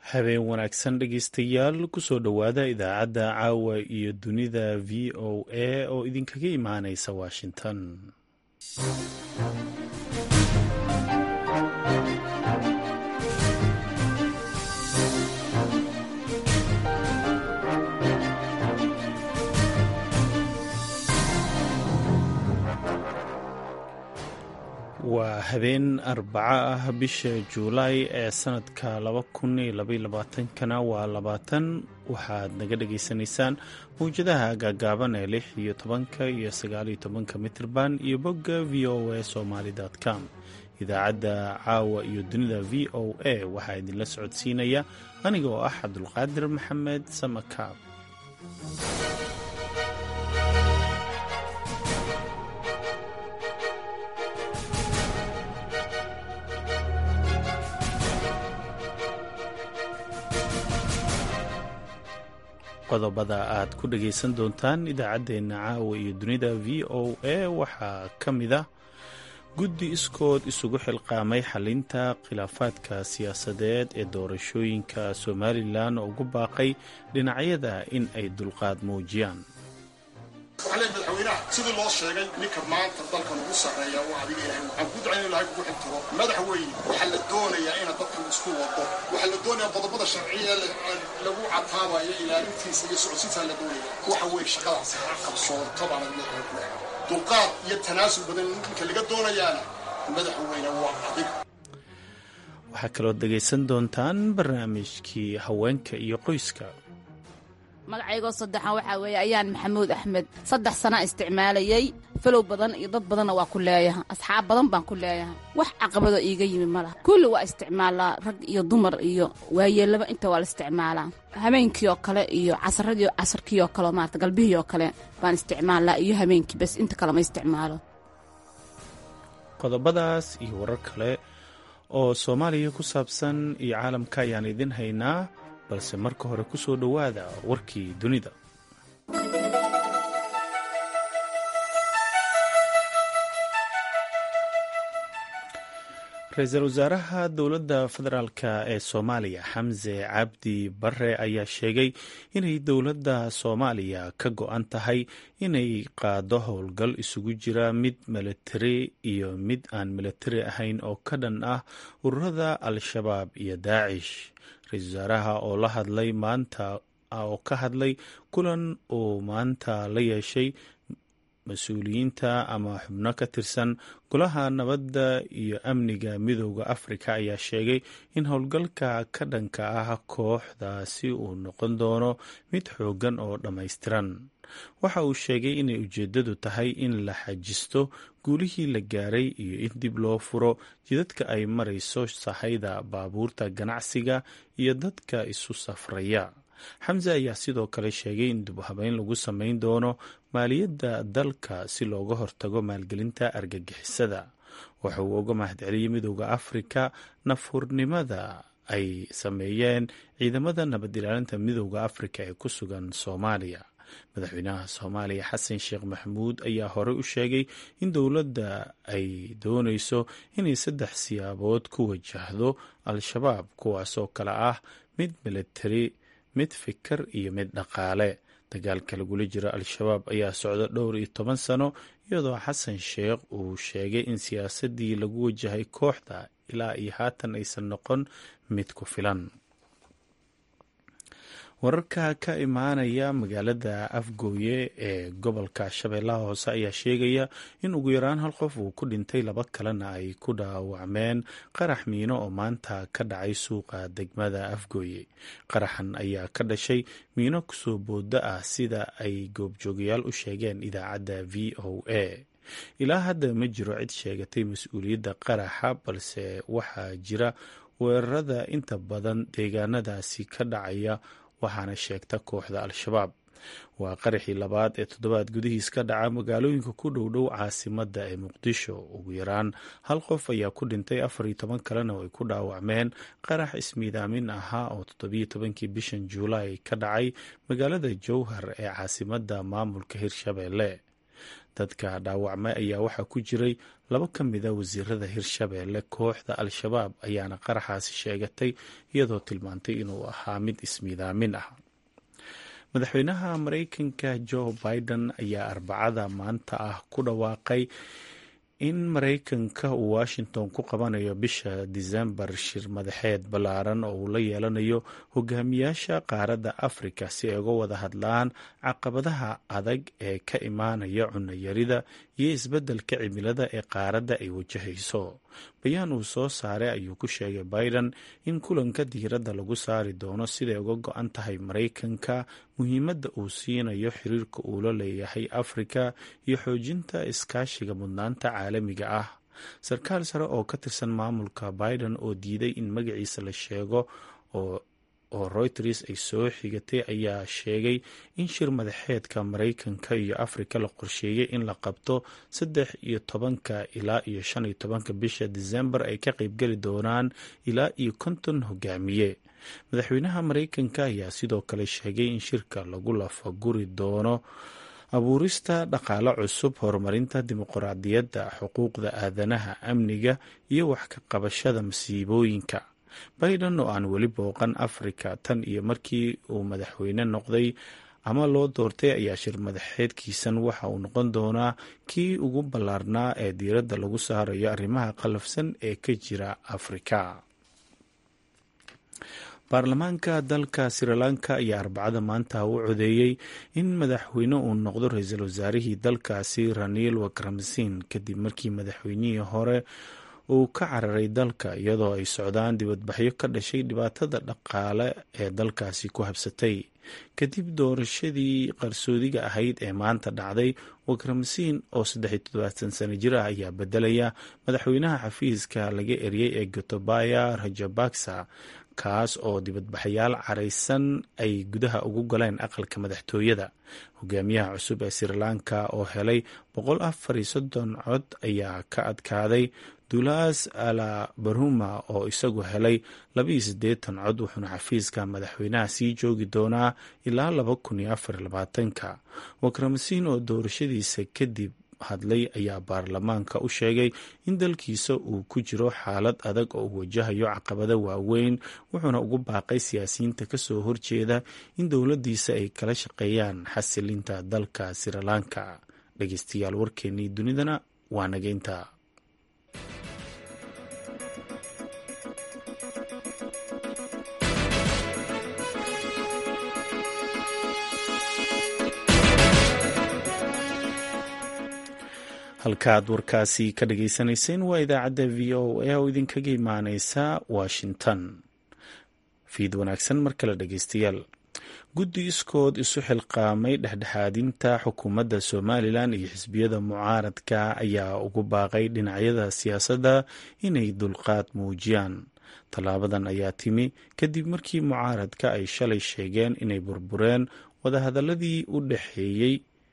habeen wanaagsan dhegeystayaal kusoo dhowaada idaacadda caawa iyo dunida v o a oo idinkaga imaaneysa washington waa habeen arbaco ah bisha juulaay ee sanadka kana waa labaatan waxaad naga dhagaysanaysaan mawjadaha gaagaaban ee lix iyo tobanka iyo sagaaliyo tobanka mitrban iyo bogga v o a somaly com idaacadda caawa iyo dunida v o a waxaa idinla socodsiinaya aniga oo ah cabdulqaadir maxamed samakaab qodobada aad ku dhagaysan doontaan idaacaddeenna caawa iyo dunida v o a waxaa ka mid ah guddi iskood isugu xilqaamay xalinta khilaafaadka siyaasadeed ee doorashooyinka somalilan oo ugu baaqay dhinacyada in ay dulqaad muujiyaan waxaa leey madaxweynaha sidii loo sheegay ninka maanta dalkan ugu sarreeya oo adiga ilahay waxaan ku ducayn ilahay kugu xigtiro madaxweyne waxaa la doonayaa ina dadkan isku wado waxaa la doonayaa qodobada sharciya lagu cataabayo ilaalintiisa iyo socodsiintaa la doonaya waxa weeye shaqadaasi ha qabsoonto baana leeyahay ku leeyahay dulqaad iyo tanaasul badan ninka laga doonayaana madaxweyne waa adiga waxaa kaloo dhegaysan doontaan barnaamijkii haweenka iyo qoyska magacaygoo saddexan waxaa weeye ayaan maxamuud axmed saddex sana isticmaalayey falow badan iyo dad badanna waa ku leeyaha asxaab badan baan ku leeyahay wax caqabadoo iiga yimi ma laha kulli waa isticmaalaa rag iyo dumar iyo waayeellaba inta waa la isticmaalaa habeenkii oo kale iyo casaradii casarkii oo kale maarata galbihii oo kale baan isticmaalaa iyo habeenkii bas inta kale ma isticmaalo qodobadaas iyo warar kale oo soomaaliya ku saabsan iyo caalamka ayaan idin haynaa balse marka hore ku soo dhowaada warkii dunida ra-iisul wasaaraha dowladda federaalk ee soomaaliya xamse cabdi bare ayaa sheegay inay dowladda soomaaliya ka go-an tahay inay qaado howlgal isugu jira mid milatari iyo mid aan milatari ahayn oo ka dhan ah ururada al-shabaab iyo daacish ra-iisul wasaaraha oo la hadlay maanta oo ka hadlay kulan uu maanta la yeeshay mas-uuliyiinta ama xubno ka tirsan golaha nabadda iyo amniga midooda afrika ayaa sheegay in howlgalka ka dhanka ah kooxdaasi uu noqon doono mid xooggan oo dhammaystiran waxa uu sheegay inay ujeeddadu tahay in la xajisto guulihii la gaaray iyo in dib loo furo jidadka ay marayso sahayda baabuurta ganacsiga iyo dadka isu safraya xamse ayaa sidoo kale sheegay in dib habeyn lagu samayn doono maaliyadda dalka si looga hortago maalgelinta argagixisada waxa uu uga mahadceliyey midooda afrika nafhurnimada ay sameeyeen ciidamada nabad ilaalinta midooda afrika ee ku sugan soomaaliya madaxweynaha soomaaliya xasan sheekh maxamuud ayaa horey u sheegay in dowladda ay dooneyso inay saddex siyaabood ku wajahdo al-shabaab kuwaasoo kale ah mid militari mid fikir iyo mid dhaqaale dagaalka lagula jiro al-shabaab ayaa socda dhowr iyo toban sano iyadoo xasan sheekh uu sheegay in siyaasadii lagu wajahay kooxda ilaa iyo haatan aysan noqon mid ku filan wararka ka imaanaya magaalada afgooye ee gobolka shabeellaha hoose ayaa sheegaya in ugu yaraan hal qof uu ku dhintay laba kalena ay ku dhaawacmeen qarax miino oo maanta ka dhacay suuqa degmada afgooye qaraxan ayaa ka dhashay miino kusoo booda ah sida ay goobjoogayaal u sheegeen idaacadda v o a ilaa hadda ma jiro cid sheegatay mas-uuliyadda qaraxa balse waxaa jira weerarada inta badan deegaanadaasi ka dhacaya waxaana sheegta kooxda al-shabaab waa qaraxii labaad ee toddobaad gudihiis ka dhaca magaalooyinka ku dhowdhow caasimadda ee muqdisho ugu yaraan hal qof ayaa ku dhintay afar iyo toban kalena oo ay ku dhaawacmeen qarax ismiidaamin ahaa oo toddobiyo tobankii bishan juulaay ka dhacay magaalada jowhar ee caasimadda maamulka hirshabeelle dadka dhaawacmay ayaa waxaa ku jiray laba ka mida wasiirada hirshabeelle kooxda al-shabaab ayaana qaraxaasi sheegatay iyadoo tilmaantay inuu ahaa mid ismiidaamin ah madaxweynaha maraykanka joe biden ayaa arbacada maanta ah ku dhawaaqay in maraykanka uu washington ku qabanayo bisha disembar shir madaxeed ballaaran oo uu la yeelanayo hogaamiyaasha qaaradda afrika si ay uga wada hadlaan caqabadaha adag ee ka imaanaya cunayarida iyo isbeddelka cimilada ee qaaradda ay wajahayso bayaan uu soo saaray ayuu ku sheegay biden in kulanka diiradda lagu saari doono siday uga go-an tahay maraykanka muhiimadda uu siinayo xiriirka uu la leeyahay afrika iyo xoojinta iskaashiga mudnaanta caalamiga ah sarkaal sare oo ka tirsan maamulka biden oo diiday in magaciisa la sheego oo oo reuters ay soo xigatay ayaa sheegay in shir madaxeedka maraykanka iyo afrika la qorsheeyey in la qabto saddex iyo tobanka ilaa iyo shan iyo tobanka bisha disembar ay ka qeybgeli doonaan ilaa iyo konton hogaamiye madaxweynaha maraykanka ayaa sidoo kale sheegay in shirka lagu lafaguri doono abuurista dhaqaale cusub horumarinta dimuqraadiyadda xuquuqda aadanaha amniga iyo wax ka qabashada masiibooyinka biden oo aan weli booqan afrika tan iyo markii uu madaxweyne noqday ama loo doortay ayaa shir madaxeedkiisan waxa uu noqon doonaa kii ugu ballaarnaa ee diiradda lagu saarayo arrimaha qalafsan ee ka jira afrika baarlamaanka dalka srilanka ayaa arbacada maanta u codeeyey in madaxweyne uu noqdo ra-iisul wasaarihii dalkaasi raniil wakramsin kadib markii madaxweynihii hore uu ka cararay dalka iyadoo ay socdaan dibadbaxyo ka dhashay dhibaatada dhaqaale ee dalkaasi ku habsatay kadib doorashadii qarsoodiga ahayd ee maanta dhacday wakramsiin oo saddexiy toddobaatan sano jir ah ayaa bedelaya madaxweynaha xafiiska laga eriyey ee gotobaya rajabaksa kaas oo dibadbaxayaal caraysan ay gudaha ugu galeen aqalka madaxtooyada hogaamiyaha cusub ee srilanka oo helay boqol afar iyo soddon cod ayaa ka adkaaday dulas ala barhuma oo isagu helay labaiyo siddeetan cod wuxuuna xafiiska madaxweynaha sii joogi doonaa ilaa laba kun iyo afar labaatanka wakramasiin oo doorashadiisa kadib hadlay ayaa baarlamaanka u sheegay in dalkiisa uu ku jiro xaalad adag oo uu wajahayo caqabado waaweyn wuxuuna ugu baaqay siyaasiyiinta kasoo horjeeda in dowladdiisa ay kala shaqeeyaan xasilinta dalka srilanka dhegeystayaal warkeenii dunidana waa nageynta halkaaad warkaasi ka dhageysanayseen waa idaacadda v o a oo idinkaga imaaneysa washington fiid wanaagsan mar kale dhegeystayaal guddi iskood isu xilqaamay dhexdhexaadinta xukuumadda somalilan iyo xisbiyada mucaaradka ayaa ugu baaqay dhinacyada siyaasadda inay dulqaad muujiyaan tallaabadan ayaa timi kadib markii mucaaradka ay shalay sheegeen inay burbureen wadahadaladii u dhexeeyey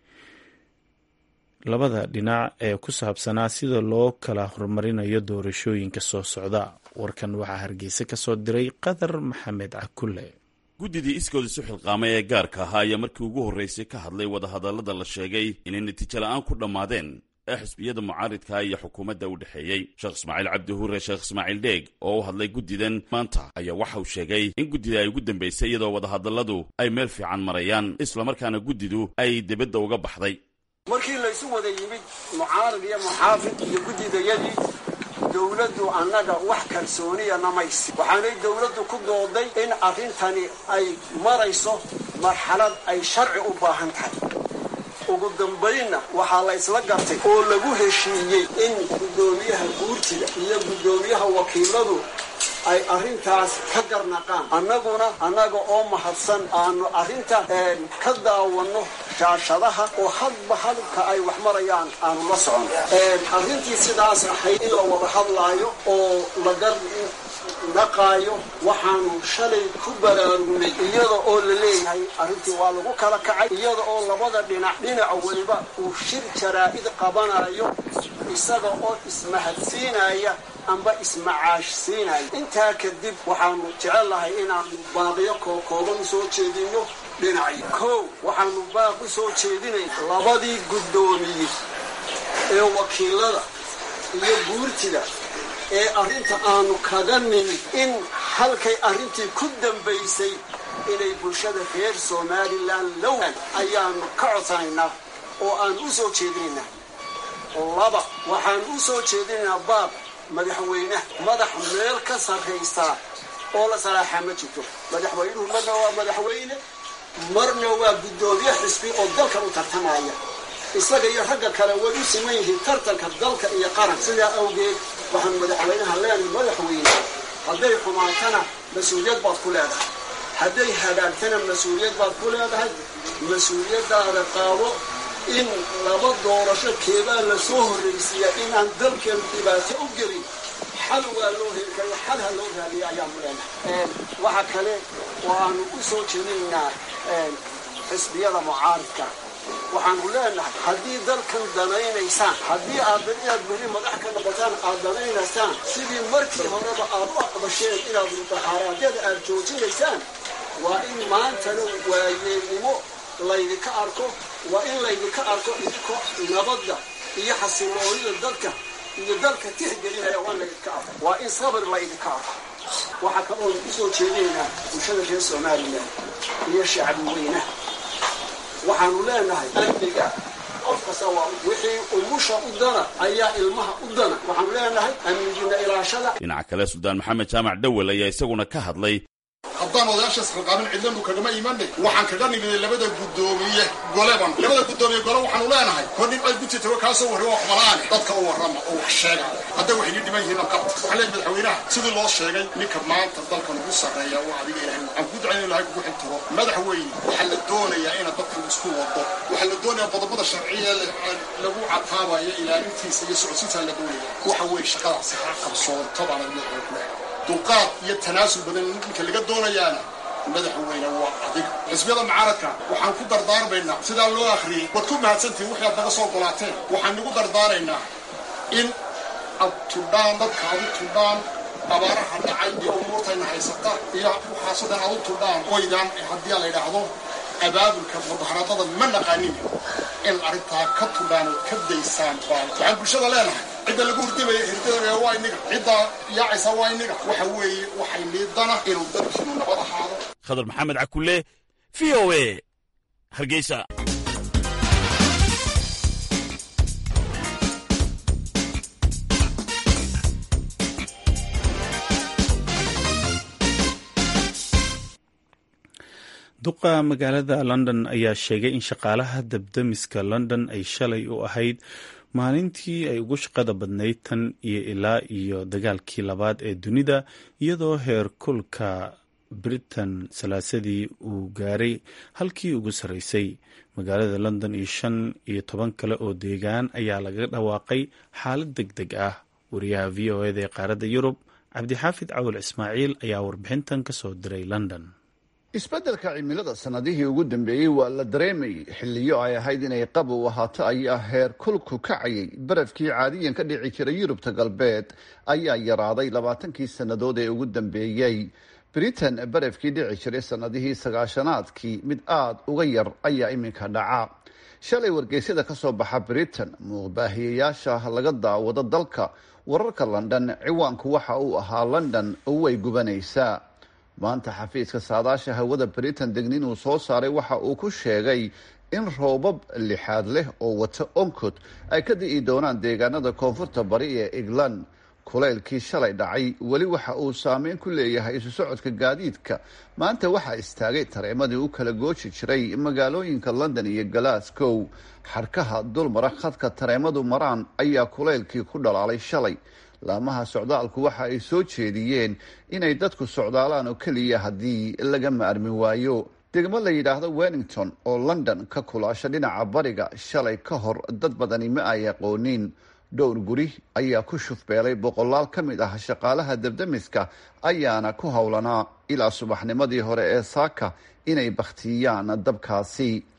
labada dhinac ee ku saabsanaa sida loo kala horumarinayo doorashooyinka soo socda warkan waxaa hargeysa ka soo diray qadar maxamed cakulle guddidii iskood isu xilqaamay ee gaarka ahaa ayaa markii ugu horreysay ka hadlay wadahadallada la sheegay inay natiijo la'aan ku dhammaadeen ee xisbiyada mucaaridka iyo xukuumadda u dhexeeyey sheekh ismaaciil cabdi huure sheekh ismaaciil dheeg oo u hadlay guddidan maanta ayaa waxa uu sheegay in guddida ay ugu dambaysay iyadoo wadahadalladu ay meel fiican marayaan islamarkaana guddidu ay dibadda uga baxday markii laysu wada yimid mucaarad iyo muxaafid iyo guddidayadii dowladdu annaga wax kalsooniya namaysi waxaanay dowladdu ku dooday in arrintani ay marayso marxalad ay sharci u baahan tahay ugu dambaynna waxaa la ysla gartay oo lagu heshiiyey in guddoomiyaha guurtida iyo guddoomiyaha wakiiladu ay arrintaas ka garnaqaan annaguna annaga oo mahadsan aanu arrinta ka daawanno shaashadaha oo hadba halka ay wax marayaan aanu la socon arrintii sidaas ahayd in la wada hadlaayo oo la garnaqaayo waxaanu shalay ku baraarugnay iyada oo la leeyahay arrintii waa lagu kala kacay iyada oo labada dhinac dhinaca weliba uu shir jaraa'id qabanayo isaga oo ismahadsiinaya amba ismacaashsiinaya intaa kadib waxaanu jecellahay inaanu baaqiyo kookooban u soo jeedinno dhinacyo kow waxaanu baaq u soo jeedinay labadii guddoomiye ee wakiilada iyo guurtida ee arrinta aanu kaga nimid in halkay arrintii ku dambaysay inay bulshada reer somalilan lowan ayaanu ka codsanaynaa oo aan u soo jeedinaynaa laba waxaan u soo jeedinaynaa baab madaxweyneha madax meel ka sarraysaa oo la salaaxaa ma jirto madaxweynuhu marna waa madaxweyne marna waa guddoomiye xisbi oo dalkan u tartamaya isaga iyo ragga kale way u siman yihiin tartanka dalka iyo qaran sidaa awgeed waxaan madaxweynaha leenahay madaxweyne hadday xumaatana mas-uuliyad baad ku leedahay hadday hagaagtana mas-uuliyad baad ku leedahay mas-uuliyaddaada qaado in laba doorasho keebaa la soo horraysiiya inaan dalkeenu dhibaato u gelin xal waa loo heli karo xal ha loo raadiya ayaanu leenahay waxa kale oo aanu u soo jeedinaynaa xisbiyada mucaaridka waxaanu leenahay haddii dalkan danaynaysaan haddii aad inaad beri madax ka noqotaan aad danaynaysaan sidii markii horeba aad u aqbasheen inaad mutaxaaraadyada aad joojinaysaan waa in maantana waayeelnimo laydinka arko waa in laydinka arko idinko nabadda iyo xasiloonida dadka iyo dalka tixgelinaya waa in laydinka arko waa in sabir laydinka arko waxaa kaloonu usoo jeedinaynaa bulshada reer somalilan iyo shacbi weynaha waxaanu leenahay amniga qof kasta waa wixii umusha u dana ayaa ilmaha u dana waxaanu leenahay amnigina ilaashada dhinaca kale suldaan maxamed jaamac dhowel ayaa isaguna ka hadlay haddaan odayaashaas qalqaamin cidlanu kagama imanay waxaan kaga nimiday labada guddoomiye goleban labada guddoomiye gole waxaanu leenahay kor nin ay guti tago kaasoo warri wax balaane dadka u warrama oo wax sheega hadday waxay nii dhiman yihiin qabta waxaan leeyahay madaxweynaha sidii loo sheegay ninka maanta dalkan ugu sarreeya waa adiga ilahay waxaan ku ducayn ilahay kugu xiltiro madaxweyne waxaa la doonayaa inaad dadku isku wado waxaa la doonayaa qodobada sharciya lagu cataabayo ilaalintiisa iyo socodsiintaa la doonaya waxa weeye shaqadaasi ha qabsoonto baana leeyahay ku leeyahay dulqaad iyo tanaasul badan ninka laga doonayaana madaxweyne waa adiga xisbiyada mucaaradka waxaan ku dardaarmaynaa sidaa loo akhriyey waad ku mahadsantihin wixii aad naga soo golaateen waxaan nagu dardaaraynaa in ad tudhaan dadka ad u tudhaan abaaraha dhacay iyo umuurtayna haysata iyo waxaasoo dhan ad u tudhaan oydaan haddii la yidhaahdo abaabulka mudaharaadada ma naqaanin in arrintaa ka tudhaan ood ka daysaan baan waxaan bulshada leenahay cidda lagu hurdimaya hirdada waa inaga cidda yaacaysa waa inaga waxa weeye waxay liidana inuu dalkiinu nabad ahaado khadar maxamed cakulle v o a hargeysa duqa magaalada london ayaa sheegay in shaqaalaha dabdamiska london ay shalay u ahayd maalintii ay ugu shaqada badnayd tan iyo ilaa iyo dagaalkii labaad ee dunida iyadoo heer kulka britain salaasadii uu gaaray halkii ugu sarreysay magaalada london iyo shan iyo toban kale oo deegaan ayaa laga dhawaaqay xaalad deg deg ah wariyaha v o eda ee qaaradda yurub cabdixaafid cawil ismaaciil ayaa warbixintan ka soo diray london isbeddelka cimilada sannadihii ugu dambeeyey waa la dareemayay xilliyo ay ahayd inay qabow ahaato ayaa heer kulku kacayay barafkii caadiyan ka dhici jiray yurubta galbeed ayaa yaraaday labaatankii sannadood ee ugu dambeeyey britain barafkii dhici jiray sannadihii sagaashanaadkii mid aada uga yar ayaa iminka dhaca shalay wargeysyada ka soo baxa britain muuqbaahiyayaasha laga daawado dalka wararka london ciwaanku waxa uu ahaa london way gubanaysaa maanta xafiiska saadaasha hawada britain degnin uu soo saaray waxa uu ku sheegay in roobab lixaad leh oo wata oncod ay ka di'i doonaan deegaanada koonfurta bari ee england kulaylkii shalay dhacay weli waxa uu saameyn ku leeyahay isu socodka gaadiidka maanta waxaa istaagay tareemadii u kala gooji jiray magaalooyinka london iyo glasgow xarkaha dulmara khadka tareemadu maraan ayaa kulaylkii ku dhalaalay shalay laamaha socdaalku waxa ay soo jeediyeen inay dadku socdaalaan oo keliya haddii laga maarmi waayo degmo la yidhaahdo wellington oo london ka kulaasha dhinaca bariga shalay ka hor dad badani ma ay aqoonin dhowr guri ayaa ku shufbeelay boqolaal ka mid ah shaqaalaha dabdamiska ayaana ku howlanaa ilaa subaxnimadii hore ee saaka inay bakhtiyaan dabkaasi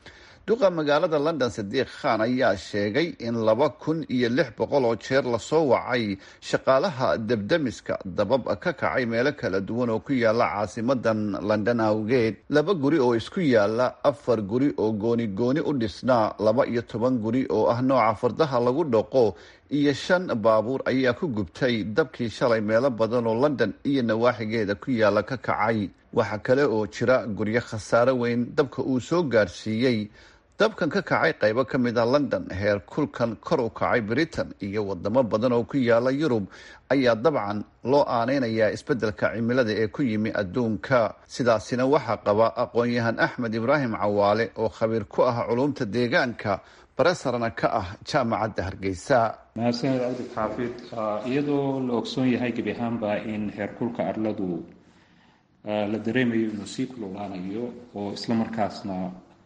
duqa magaalada london sadiiq khan ayaa sheegay in laba kun iyo lix boqol oo jeer lasoo wacay shaqaalaha debdemiska dabab ka kacay meelo kala duwan oo ku yaala caasimadan london awgeed laba guri oo isku yaala afar guri oo gooni gooni u dhisnaa laba iyo toban guri oo ah nooca fardaha lagu dhaqo iyo shan baabuur ayaa ku gubtay dabkii shalay meelo badan oo london iyo nawaaxigeeda ku yaala ka kacay waxaa kale oo jira guryo khasaare weyn dabka uu soo gaarsiiyey dabkan ka kacay qaybo ka mid ah london heer kulkan kor u kacay britain iyo wadamo badan oo ku yaala yurub ayaa dabcan loo aaneynayaa isbeddelka cimilada ee ku yimi adduunka sidaasina waxaa qaba aqoon-yahan axmed ibraahim cawaale oo khabiir ku ah culumta deegaanka baresarna ka ah jaamacadda hargeysa mahadsaned cabdi xaafid iyadoo la ogsoon yahay gebi ahaanba in heerkulka arladu la dareemayo inuu sii kululaanayo oo isla markaasna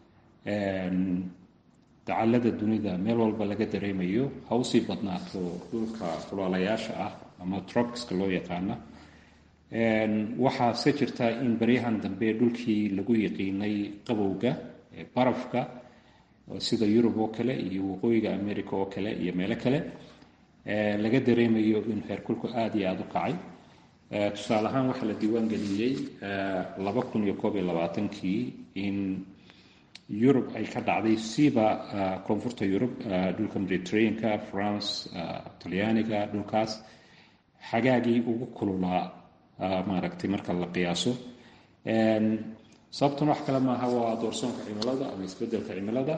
dacallada dunida meel walba laga dareemayo ha usii badnaato dhulka kulaalayaasha ah ama tropiska loo yaqaana waxaa se jirta in baryahan dambe dhulkii lagu yaqiinay qabowga barafka sida yurub oo kale iyo waqooyiga america oo kale iyo meelo kale laga dareemayo in heerkulku aada iyo aada u kacay tusaale ahaan waxaa la diiwaan geliyey laba kun iyo koob iyo labaatankii in yurub ay ka dhacday siiba koonfurta yurub dhulka mediterraneanka france talyaaniga dhulkaas xagaagii ugu kululaa maaragtay marka la qiyaaso sababtuna wax kale maaha waa doorsoonka cimilada ama isbedelka cimilada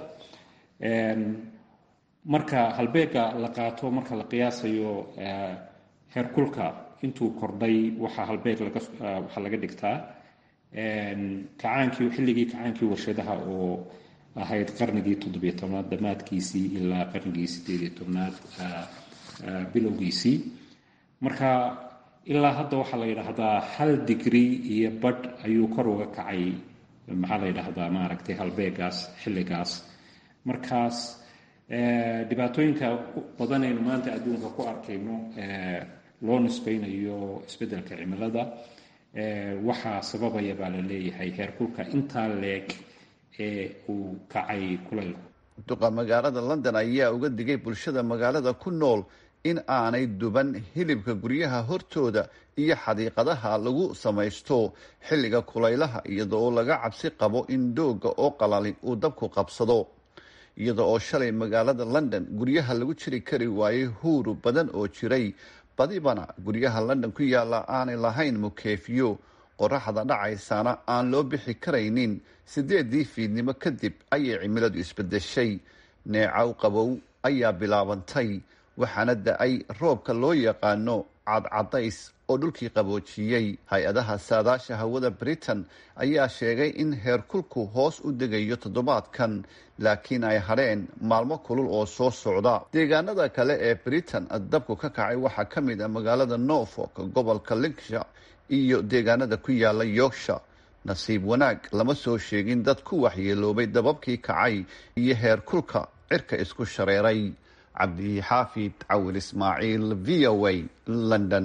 marka halbeega la qaato marka la qiyaasayo heerkulka intuu kordhay waxaa halbeeg waxaa laga dhigtaa kacaankii xilligii kacaankii warshadaha oo ahayd qarnigii toddobiyo tobnaad dhammaadkiisii ilaa qarnigii sideed iyo tobnaad bilowgiisii marka ilaa hadda waxaa la yidhaahdaa hal digri iyo badh ayuu kor uga kacay maxaa la yidhaahdaa maaragtay halbeegaas xilligaas markaas dhibaatooyinka badanaynu maanta adduunka ku arkayno loo nisbaynayo isbeddelka cimilada waxaa sababaya baa la leeyahay heerkulka intaa leeg ee uu kacay kulaylku duqa magaalada london ayaa uga digay bulshada magaalada ku nool in aanay duban hilibka guryaha hortooda iyo xadiiqadaha lagu samaysto xilliga kulaylaha iyada oo laga cabsi qabo in doogga oo qalali uu dabku qabsado iyada oo shalay magaalada london guryaha lagu jiri kari waayey huuru badan oo jiray badibana guryaha london ku yaalla aanay lahayn mukeefiyo qoraxda dhacaysana aan loo bixi karaynin sideedii fiidnimo kadib ayay cimiladu isbedeshay neecaw qabow ayaa bilaabantay waxaana da-ay roobka loo yaqaano cadcadays oo dhulkii qaboojiyey hay-adaha saadaasha hawada britain ayaa sheegay in heerkulku hoos u degayo toddobaadkan laakiin ay hadheen maalmo kulul oo soo socda deegaanada kale ee britain dabku ka kacay waxaa ka mid ah magaalada norfolk gobolka linksha iyo deegaanada ku yaala yorksha nasiib wanaag lama soo sheegin dad ku waxyeeloobay dababkii kacay iyo heerkulka cirka isku shareeray cabdixaafid cawil ismaaciil v o a london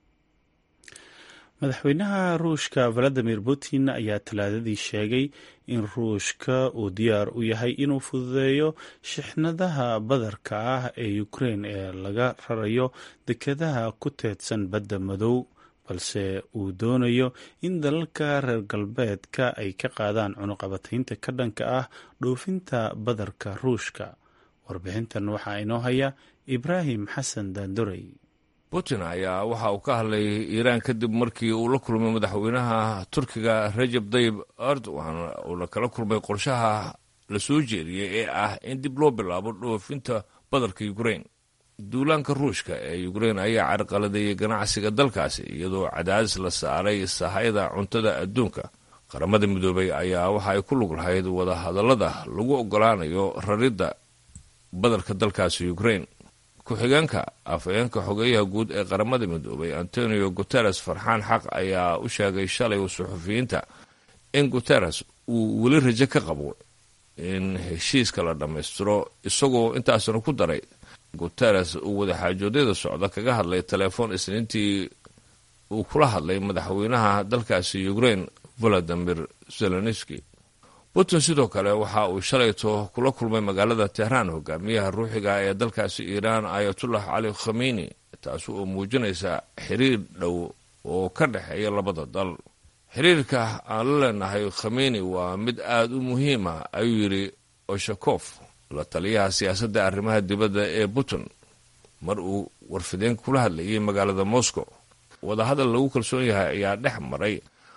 madaxweynaha ruushka valadimir putin ayaa talaadadii sheegay in ruushka uu diyaar u yahay inuu fududeeyo shixnadaha badarka ah ee ukrein ee laga rarayo dekadaha ku teedsan badda madow balse uu doonayo in dalalka reer galbeedka ay ka qaadaan cunuqabataynta ka dhanka ah dhoofinta badarka ruushka warbixintan waxaa inoo haya ibraahim xasan daandorey putin ayaa waxa uu ka hadlay iiraan kadib markii uu la kulmay madaxweynaha turkiga rajab dayib erdogan uuna kala kulmay qorshaha la soo jeediyey ee ah in dib loo bilaabo dhoofinta badarka ukrein duulaanka ruushka ee ukrein ayaa carqaladeeyey ganacsiga dalkaasi iyadoo cadaadis la saaray sahayda cuntada adduunka qaramada midoobay ayaa waxa ay ku lug lahayd wadahadallada lagu ogolaanayo raridda badarka dalkaasi ukrein ku-xigeenka afhayeenka xogeeyaha guud ee qaramada midoobay antonio guteres farxaan xaq ayaa u sheegay shalay suxufiyiinta in guteres uu weli rajo ka qabo in heshiiska la dhammaystiro isagoo intaasna ku daray guteres uu wadaxaajoodyada socda kaga hadlay telefoon isniintii uu kula hadlay madaxweynaha dalkaasi ukrein valadimir zelenski putin sidoo kale waxa uu shalayto kula kulmay magaalada tehraan hogaamiyaha ruuxiga ee dalkaasi iiraan ayatullah cali khamiini taasi oo muujinaysa xiriir dhow oo ka dhexeeya labada dal xiriirka aan la leenahay khamiini waa mid aada u muhiima ayuu yidhi oshakof la taliyaha siyaasadda arrimaha dibadda ee putin mar uu warfideen kula hadlayay magaalada moscow wadahadal lagu kalsoon yahay ayaa dhex maray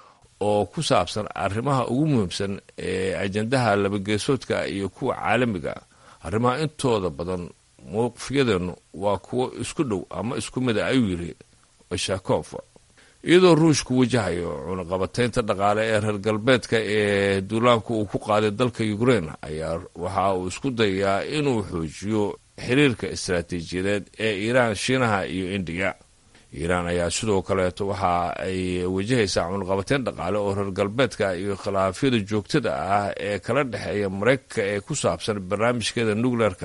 oo ku saabsan arrimaha ugu muhiimsan ee ajandaha labageesoodka iyo kuwa caalamiga arrimaha intooda badan mowqifyadeenu waa kuwo isku dhow ama isku mida ayuu yidhi oshakof iyadoo ruushku wajahayo cunaqabataynta dhaqaale ee reer galbeedka ee duulaanku uu ku qaaday dalka ukrain ayaa waxa uu isku dayayaa inuu xoojiyo xiriirka istaraatiijiyadeed ee iiraan shiinaha iyo indiya iiraan ayaa sidoo kaleeto waxa ay wajahaysaa cunaqabatayn dhaqaale oo reer galbeedka iyo khilaafyada joogtada ah ee kala dhexeeya maraykanka ee ku saabsan barnaamijkeeda nucleerka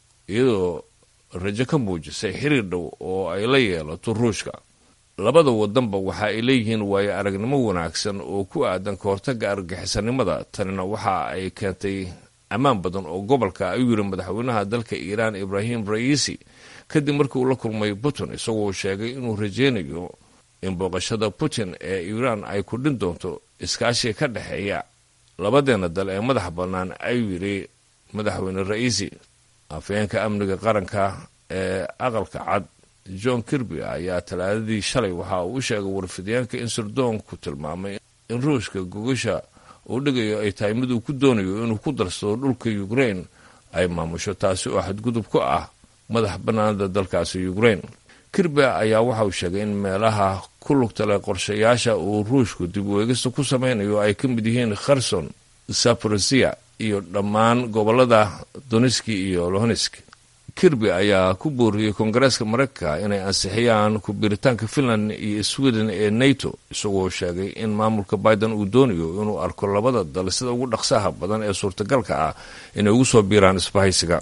iyadoo rajo ka muujisay xiriir dhow oo ay la yeelato ruushka labada wadanba waxa ay leeyihiin waayo aragnimo wanaagsan oo ku aadan ka hortagga argagixisanimada tanina waxa ay keentay ammaan badan oo gobolka ayuu yidhi madaxweynaha dalka iiraan ibraahim ra'iisi kadib markii uu la kulmay putin isagoo sheegay inuu rajaynayo in booqashada putin ee iiraan ay kudhin doonto iskaashiga ka dhexeeya labadeena dal ee madax bannaan ayuu yidhi madaxweyne ra'iisi afhayeenka amniga qaranka ee aqalka cad john kirby ayaa talaadadii shalay waxa uu u sheegay warfidyaanka in sirdoonku tilmaamay in ruushka gogasha uu dhigayo ay tahay mid uu ku doonayo inuu ku darsado dhulka ukrain ay maamusho taasi oo xadgudub ku ah madax bannaanada dalkaasi ukrain kirby ayaa waxa uu sheegay in meelaha ku lugta leh qorshayaasha uu ruushku dib u eegista ku samaynayo ay ka mid yihiin kherson saporosiya iyo dhammaan gobolada doniski iyo lohonesk kirby ayaa ku booriyey koongareeska maraykanka inay ansixiyaan ku-biiritaanka finland iyo sweden ee nato isagoo sheegay in maamulka biden uu doonayo inuu arko labada dal sida ugu dhaqsaha badan ee suurtagalka ah inay ugu soo biiraan isbahaysiga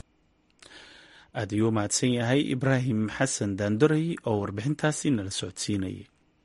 aad ayuu mahadsan yahay ibraahim xasan daandoray oo warbixintaasi nala socodsiinayay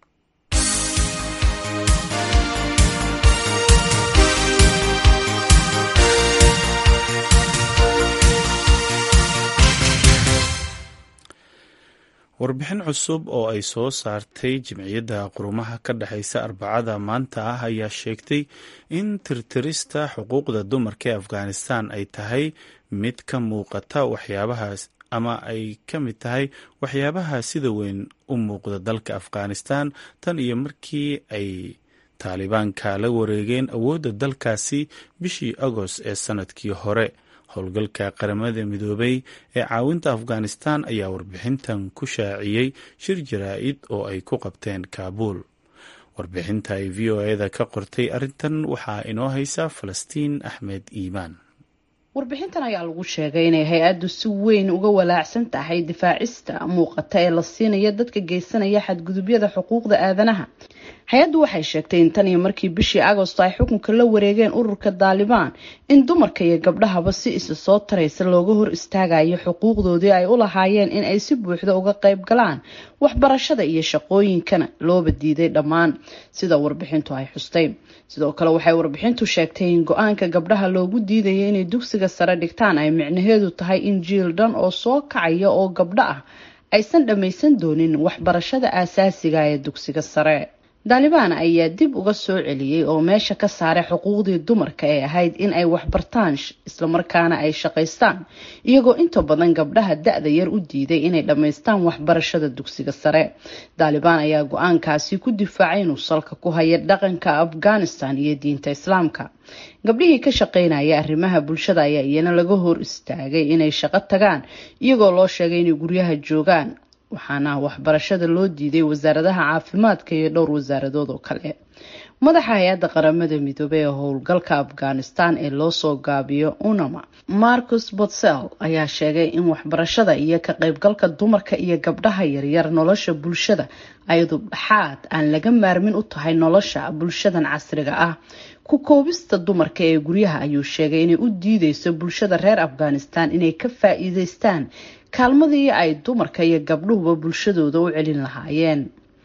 warbixin cusub oo ay soo saartay jimciyadda qurumaha ka dhexaysa arbacada maanta ah ayaa sheegtay in tirtirista xuquuqda dumarka ee afghanistan ay tahay mid ka muuqata waxyaabahaas ama ay ka mid tahay waxyaabaha sida weyn u muuqda dalka afghanistan tan iyo markii ay taalibaanka la wareegeen awoodda dalkaasi bishii agost ee sanadkii hore howlgalka qaramada midoobay ee caawinta afghanistan ayaa warbixintan ku shaaciyey shir jaraa-id oo ay ku qabteen kaabuul warbixinta ay v o eda ka qortay arrintan waxaa inoo haysa falastiin axmed iimaan warbixintan ayaa lagu sheegay inay hay-addu si weyn uga walaacsan tahay difaacista muuqata ee la siinaya dadka geysanaya xadgudubyada xuquuqda aadanaha hay-addu waxay sheegtay in tan iyo markii bishii agosto ay xukunka la wareegeen ururka daalibaan in dumarka iyo gabdhahaba si isa soo taraysa looga hor istaagayo xuquuqdoodii ay u lahaayeen in ay si buuxda uga qayb galaan waxbarashada iyo shaqooyinkana looba diiday dhammaan sida warbixintu ay xustay sidoo kale waxay warbixintu sheegtay in go-aanka gabdhaha loogu diidaya inay dugsiga sare dhigtaan ay micnaheedu tahay in jiil dhan oo soo kacaya oo gabdho ah aysan dhammaysan doonin waxbarashada aasaasiga ee dugsiga sare daalibaan ayaa dib uga soo celiyey oo meesha ka saaray xuquuqdii dumarka ee ahayd in ay waxbartaan islamarkaana ay shaqaystaan iyagoo inta badan gabdhaha da-da yar u diiday inay dhammaystaan waxbarashada dugsiga sare daalibaan ayaa go-aankaasi ku difaacay inuu salka ku haya dhaqanka afghanistan iyo diinta islaamka gabdhihii ka shaqeynaya arrimaha bulshada ayaa iyana laga hor istaagay inay shaqo tagaan iyagoo loo sheegay inay guryaha joogaan waxaana waxbarashada loo diiday wasaaradaha caafimaadka iyo dhowr wasaaradood oo kale madaxa hay-adda qaramada midoobey ee howlgalka afghanistan ee loosoo gaabiyo unama marcus botsel ayaa sheegay in waxbarashada iyo ka qaybgalka dumarka iyo gabdhaha yaryar nolosha bulshada ayadu dhaxaad aan laga maarmin u tahay nolosha bulshadan casriga ah ku koobista dumarka ee guryaha ayuu sheegay inay u diideyso bulshada reer afghanistan inay ka faa-iideystaan kaalmadii ay dumarka iyo gabdhuhuba bulshadooda u celin lahaayeen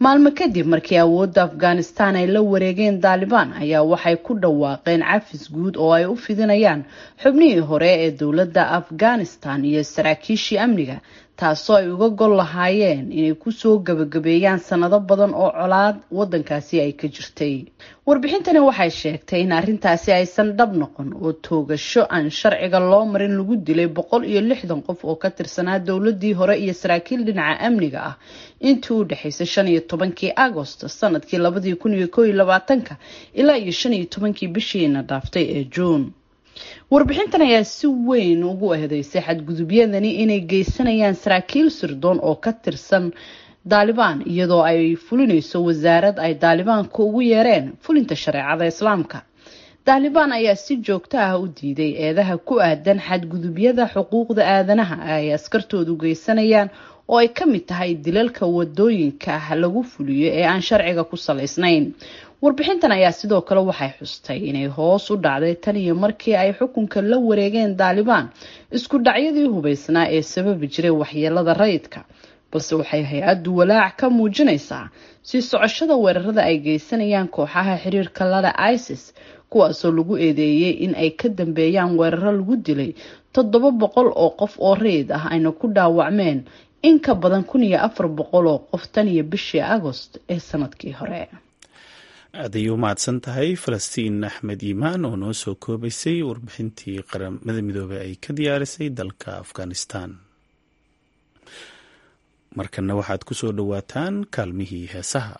maalmo kadib markii awoodda afghanistan ay la wareegeen daalibaan ayaa waxay ku dhawaaqeen cafis guud oo ay u fidinayaan xubnihii hore ee dowladda afghanistan iyo saraakiishii amniga taasoo ay uga gol lahaayeen inay kusoo gabagabeeyaan sanado badan oo colaad wadankaasi ay ka jirtay warbixintani waxay sheegtay in arrintaasi aysan dhab noqon oo toogasho aan sharciga loo marin lagu dilay boqol iyo lixdan qof oo ka tirsanaa dowladii hore iyo saraakiil dhinaca amniga ah intii u dhexaysay shan iyo tobankii agost sanadkii labadii kun iyo koo iyo labaatanka ilaa iyo shan iyo tobankii bishiina dhaaftay ee juun warbixintan ayaa si weyn ugu eedeysay xadgudubyadani inay geysanayaan saraakiil sirdoon oo ka tirsan daalibaan iyadoo ay fulinayso wasaarad ay daalibaanka ugu yeereen fulinta shareecada islaamka daalibaan ayaa si joogto ah u diiday eedaha ku aadan xadgudubyada xuquuqda aadanaha ay askartoodu geysanayaan oo ay ka mid tahay dilalka wadooyinka ah lagu fuliyo ee aan sharciga ku salaysnayn warbixintan ayaa sidoo kale waxay xustay inay hoos u dhacday tan iyo markii ay xukunka la wareegeen daalibaan isku dhacyadii hubeysnaa ee sababi jiray waxyeelada rayidka balse waxay hay-addu walaac ka muujinaysaa sii socoshada weerarada ay geysanayaan kooxaha xiriirka lada isis kuwaasoo lagu eedeeyey in ay ka dambeeyaan weeraro lagu dilay toddoba boqol oo qof oo rayid ah ayna ku dhaawacmeen in ka badan kun iyo afar boqol oo qof tan iyo bishii agost ee sanadkii hore aad ayay u mahadsan tahay falastiin axmed yimaan oo noo soo koobaysay warbixintii qaramada midoobey ay ka diyaarisay dalka afghanistan markana waxaad ku soo dhowaataan kaalmihii heesaha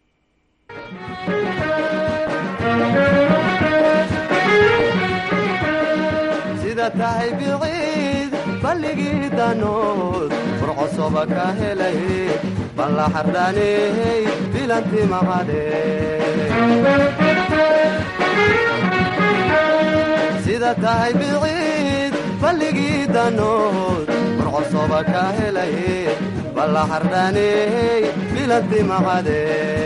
sida tahay biciid balligii danood furcosoba ka helay balla xardhaaney bilanti maqadhe sida tahay biciid balligii danood furcosoba ka helay balla xardhaaney bilanti maqadhe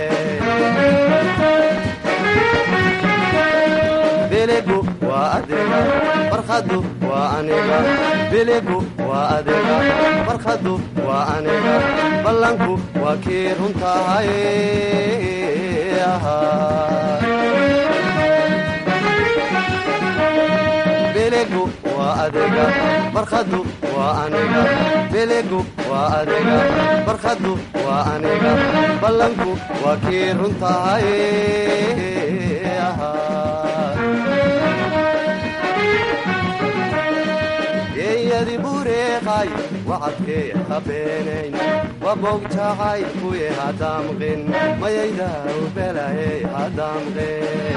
biligu waa adiga barkhadu waa aniga biligu waa adiga barkhadu waa aniga ballanku waa kii runtahay biligu waa adiga barkhadu waa aniga biligu waa adiga barkhadu waa aniga ballanku waa kii runtahay geeyadi bureeqay wacadkee habeenayn wabogjacay kuye hadamqin mayaydaw belaye hadamqin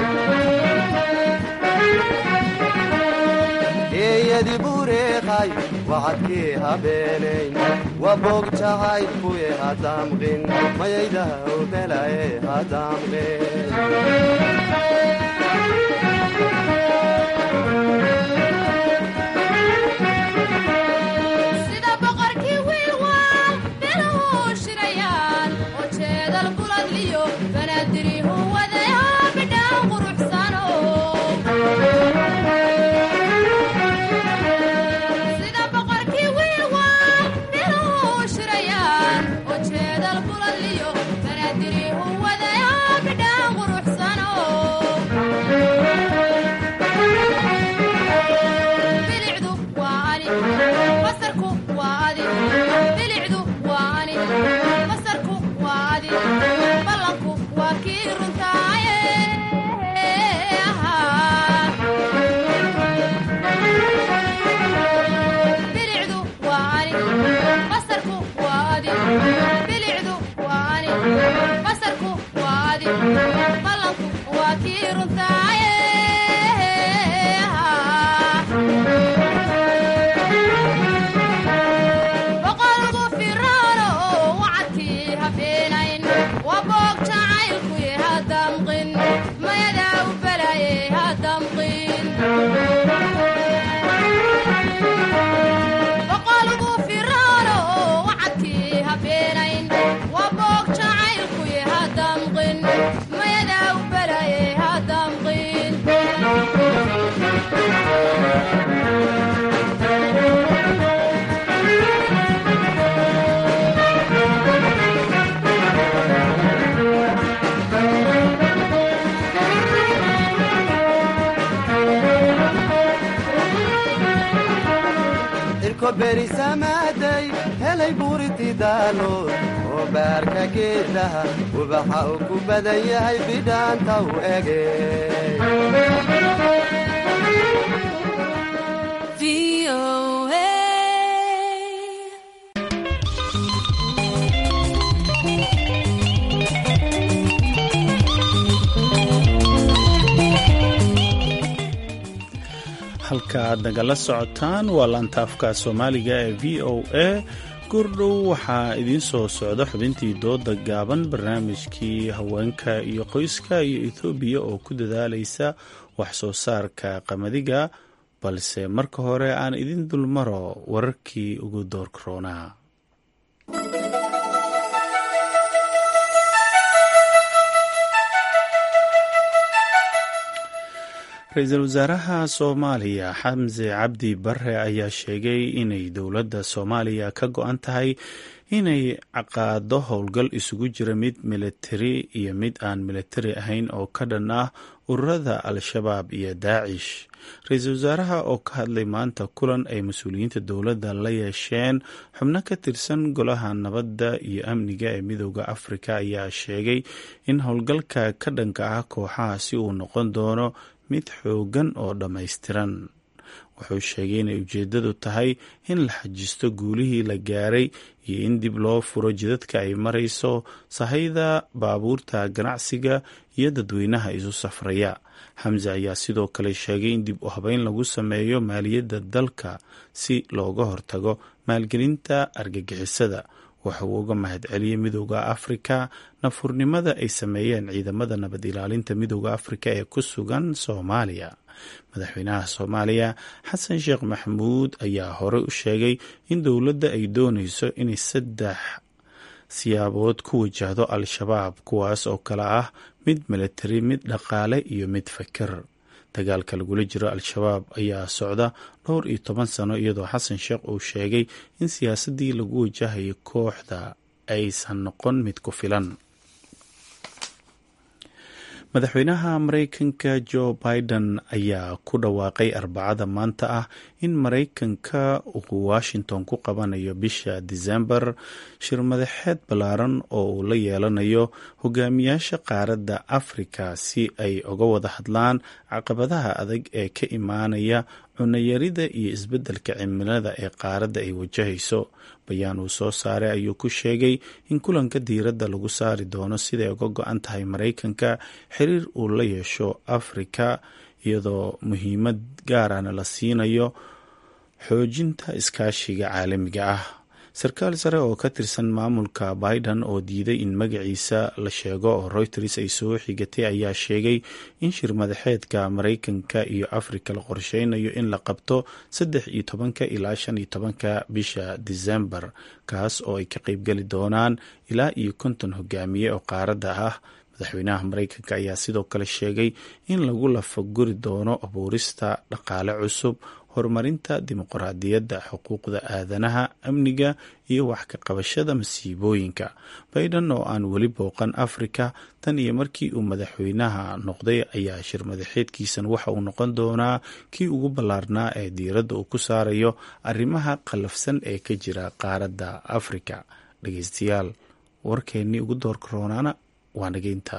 geeyadi bureeqay wacadkee habeenayn wabogjacay kuye hadamqin mayaydaw belaye hadamqin Quruxsan berisamaaday helay buuriti daalood oo baarka geedaha ubaxa uu ku badan yahay bidhaanta u ege halka aad nagala socotaan waa laantaafka soomaaliga ee v o a gurdhow waxaa idiin soo socda xubintii dooda gaaban barnaamijkii haweenka iyo qoyska iyo ethoobiya oo ku dadaalaysa wax soo saarka qamadiga balse marka hore aan idin dulmaro wararkii ugu doorkaroonaa ra-iisul wasaaraha soomaaliya xamse cabdi bare ayaa sheegay inay dowladda soomaaliya ka go-an tahay inay caqaado howlgal isugu jira mid militari iyo mid aan militari ahayn oo ka dhan ah ururada al-shabaab iyo daacish ra-iisul wasaaraha oo ka hadlay maanta kulan ay mas-uuliyiinta dowladda la yeesheen xubno ka tirsan golaha nabadda iyo amniga ee midooda afrika ayaa sheegay in howlgalka ka dhanka ah kooxahaasi uu noqon doono mid xoogan oo dhammaystiran wuxuu sheegay inay ujeeddadu tahay in la xajisto guulihii la gaaray iyo in dib loo furo jidadka ay marayso sahayda baabuurta ganacsiga iyo dadweynaha isu safraya xamse ayaa sidoo kale sheegay in dib u habeyn lagu sameeyo maaliyadda dalka si looga hortago maalgelinta argagixisada waxa uu uga mahadceliyey midooda afrika nafurnimada ay sameeyeen ciidamada nabad ilaalinta midooda afrika ee ku sugan soomaaliya madaxweynaha soomaaliya xasan sheekh maxamuud ayaa horey u sheegay in dowladda ay dooneyso inay saddex siyaabood ku wajahdo al-shabaab kuwaas oo kale ah mid militari mid dhaqaale iyo mid fakir dagaalka lagula jiro al-shabaab ayaa socda dhowr iyo toban sano iyadoo xasan sheekh uu sheegay in siyaasaddii lagu wajahayay kooxda aysan noqon mid ku filan madaxweynaha mareykanka jo biden ayaa ku dhawaaqay arbacada maanta ah in mareykanka uu washington ku qabanayo bisha disembar shir madaxeed ballaaran oo uu la yeelanayo hogaamiyaasha qaaradda afrika si ay uga wada hadlaan caqabadaha adag ee ka imaanaya cunayarida iyo isbeddelka cimilada ee qaaradda ay wajahayso bayaan uu soo saaray ayuu ku sheegay in kulanka diiradda lagu saari doono siday uga go-an tahay maraykanka xiriir uu la yeesho afrika iyadoo muhiimad gaarana la siinayo xoojinta iskaashiga caalamiga ah sarkaal sare oo ka tirsan maamulka biden oo diiday in magaciisa la sheego oo reuters ay soo xigatay ayaa sheegay in shir madaxeedka maraykanka iyo afrika la qorsheynayo in la qabto saddex iyo tobanka ilaa shan iyo tobanka bisha disembar kaas oo ay ka qeybgeli doonaan ilaa iyo konton hogaamiye oo qaaradda ah madaxweynaha maraykanka ayaa sidoo kale sheegay in lagu lafaguri doono abuurista dhaqaale cusub horumarinta dimuqraadiyadda xuquuqda aadanaha amniga iyo wax ka qabashada masiibooyinka bayden oo aan weli booqan afrika tan iyo markii uu madaxweynaha noqday ayaa shir madaxeedkiisan waxa uu noqon doonaa kii ugu ballaarnaa ee diiradda uu ku saarayo arrimaha qallafsan ee ka jira qaaradda afrika dhegeystayaal warkeennii ugu doorka roonaana waa nageynta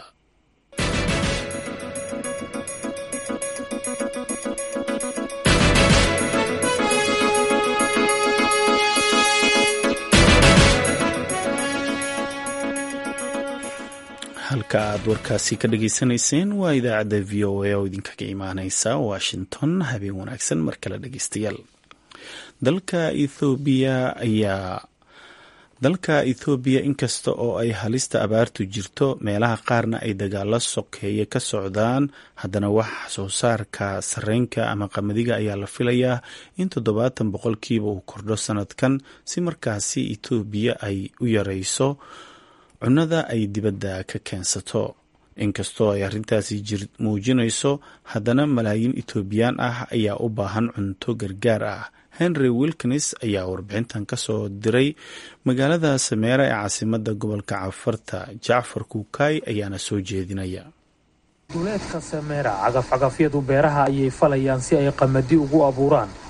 halka aad warkaasi ka dhageysanayseen waa idaacadda v o a oo idinkaga imaaneysa washington habeen wanaagsan mar kale dhegeystayaal dalka ethoobiya ayaa dalka ethoobiya inkasta oo ay halista abaartu jirto meelaha qaarna ay dagaalo sokeeye ka socdaan haddana wax soo saarka sarreynka ama qamadiga ayaa la filayaa in toddobaatan boqolkiiba uu kordho sanadkan si markaasi ethoobiya ay u yareyso cunnada ay dibadda ka keensato inkastoo ay arrintaasi muujinayso haddana malaayiin etoobiyaan ah ayaa u baahan cunto gargaar ah henry wilkins ayaa warbixintan ka soo diray magaalada sameera ee caasimadda gobolka cafarta jacfar kuukay ayaana soo jeedinaya duleedka sameera cagafcagafyadu beeraha ayay falayaan si ay qamadi ugu abuuraan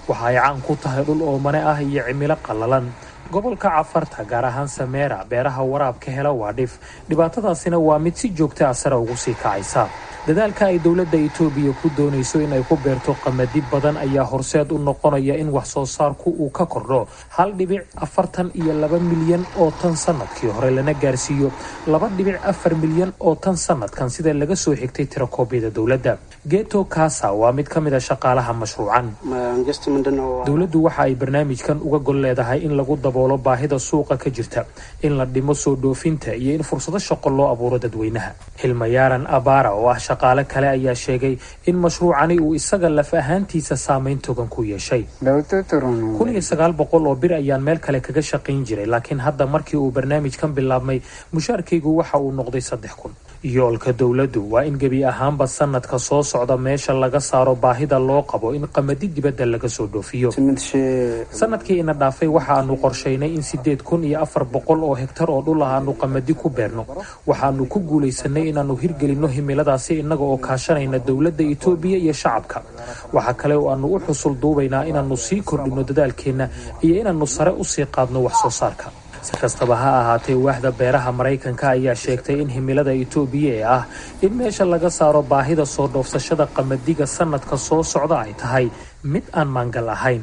waxa ay caan ku tahay dhul oomane ah iyo cimilo qallalan gobolka cafarta gaar ahaan sameera beeraha waraabka hela waa dhif dhibaatadaasina waa mid si joogta ah sare ugu sii kacaysa dadaalka ay dowladda itoobiya ku doonayso in ay ku beerto qamadi badan ayaa horseed u noqonaya in wax soo saarku uu ka kordho hal dhibic afartan iyo laba milyan oo tan sanadkii hore lana gaarsiiyo laba dhibic afar milyan oo tan sanadkan sida laga soo xigtay tirakoobyada dowladda geto kasa waa mid ka mid a shaqaalaha mashruucan dowladdu waxa ay barnaamijkan uga gol leedahay in lagu daboolo baahida suuqa ka jirta in la dhimo soo dhoofinta iyo in fursado shaqo loo abuuro dadweynaha hilmayaaran abara oo ah shaqaale kale ayaa sheegay in mashruucani uu isaga laf ahaantiisa saameyn togan ku yeeshay kun iyo sagaal boqol oo bir ayaan meel kale kaga shaqayn jiray laakiin hadda markii uu barnaamijkan bilaabmay mushaarkaygu waxa uu noqday saddex kun yoolka dowladdu waa in gebi ahaanba sanadka soo socda meesha laga saaro baahida loo qabo in qamadi dibadda laga soo dhoofiyo sanadkii ina dhaafay waxa aanu qorshaynay in sideed kun iyo afar boqol oo hegtar oo dhul ah aanu qamadi ku beerno waxaanu ku guulaysanay inaannu hirgelinno himiladaasi innaga oo kaashanayna dowladda itoobiya iyo shacabka waxaa kale oo aanu u xusul duubaynaa inaannu sii kordhinno dadaalkeenna iyo inaannu sare usii qaadno wax soo saarka si kastaba ha ahaatee waaxda beeraha maraykanka ayaa sheegtay in himilada itoobiya ee ah in meesha laga saaro baahida soo dhoofsashada qamadiga sanadka soo socda ay tahay mid aan maangal ahayn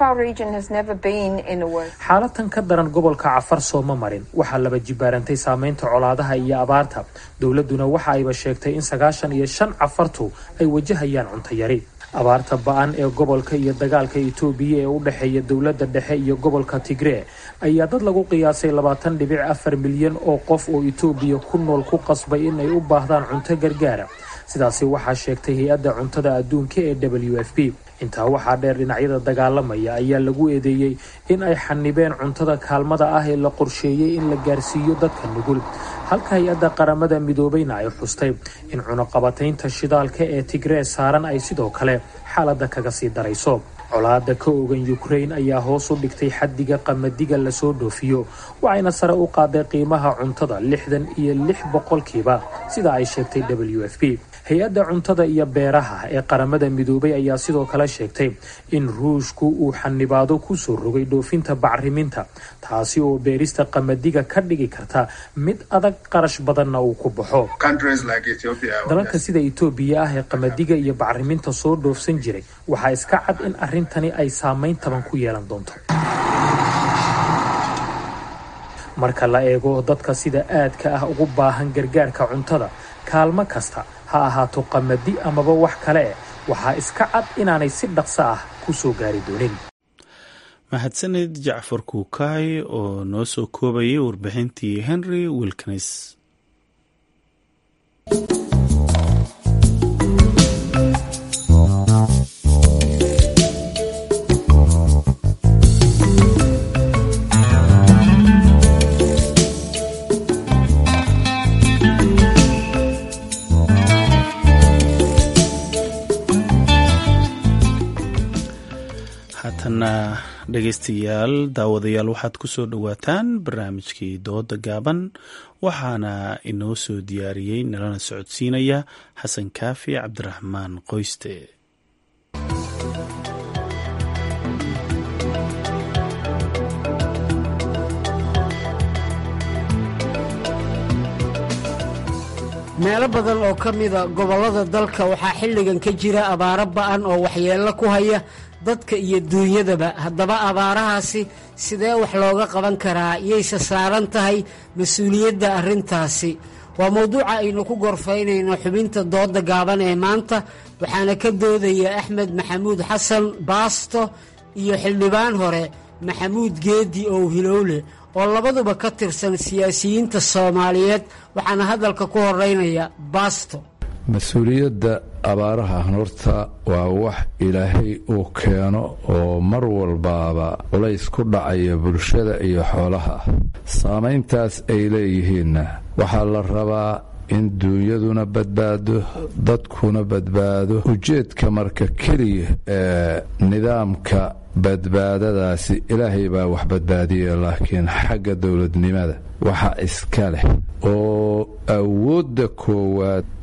xaalatan ka daran gobolka cafar sooma marin waxaa laba jibaarantay saameynta colaadaha iyo abaarta dowladduna waxa ayba sheegtay in sagaashan iyo shan cafartu ay wajahayaan cunto yari abaarta ba-an ee gobolka iyo dagaalka itoobiya ee u dhexeeya dowladda dhexe iyo gobolka tigree ayaa dad lagu qiyaasay labaatan dhibic afar milyan oo qof oo itoobiya ku nool ku qasbay in ay u baahdaan cunto gargaara sidaasi waxaa sheegtay hay-adda cuntada adduunka ee w f p intaa waxaa dheer dhinacyada dagaalamaya ayaa lagu eedeeyey in ay xanibeen cuntada kaalmada ah ee la qorsheeyey in la gaarsiiyo dadka nugul halka hay-adda qaramada midoobayna ay xustay in cunaqabataynta shidaalka ee tigree saaran ay sidoo kale xaaladda kaga sii darayso colaada ka ogan ukrain ayaa hoos u dhigtay xaddiga qamadiga lasoo dhoofiyo waxayna sare u qaaday qiimaha cuntada lixdan iyo lix boqolkiiba sida ay sheegtay w f p hay-adda cuntada iyo beeraha ee qaramada midoobay ayaa sidoo kale sheegtay in ruushku uu xanibaado kusoo rogay dhoofinta bacriminta taasi oo beerista qamadiga ka dhigi karta mid adag qarash badanna uu ku baxo dalalka sida itoobiya ah ee qamadiga iyo bacriminta soo dhoofsan jiray waxaa iska cad in arrintani ay saameyn taban ku yeelan doonto marka la eego dadka sida aadka ah ugu baahan gargaarka cuntada kaalmo kasta ha ahaato qamadi amaba wax kale eh waxaa iska cad inaanay si dhaqso ah ku soo gaari doonin mahadsaned jacfar kuukaay oo noo soo koobayay warbixintii henry wilkins haatana dhegeystayaal daawadayaal waxaad ku soo dhowaataan barnaamijkii dooda gaaban waxaana inoo soo diyaariyey nalana socodsiinaya xasan kaafi cabdiraxmaan qoyste meelo badan oo ka mida gobollada dalka waxaa xilligan ka jira abaaro ba'an oo waxyeello ku haya dadka iyo duunyadaba haddaba abaarahaasi sidee wax looga qaban karaa yayse saaran tahay mas-uuliyadda arrintaasi waa mowduuca aynu ku gorfaynayno xubinta dooda gaaban ee maanta waxaana ka doodaya axmed maxamuud xasan baasto iyo xildhibaan hore maxamuud geedi ow hilowle oo labaduba ka tirsan siyaasiyiinta soomaaliyeed waxaana hadalka ku horeynaya baasto mas-uuliyadda abaaraha horta waa wax ilaahay uu keeno oo mar walbaaba culays ku dhacaya bulshada iyo xoolaha saamayntaas ay leeyihiinna waxaa la rabaa in duunyaduna badbaado dadkuna badbaado ujeedka marka keliya ee nidaamka badbaadadaasi ilaahay baa wax badbaadiya laakiin xagga dowladnimada waxa iska leh oo awoodda koowaad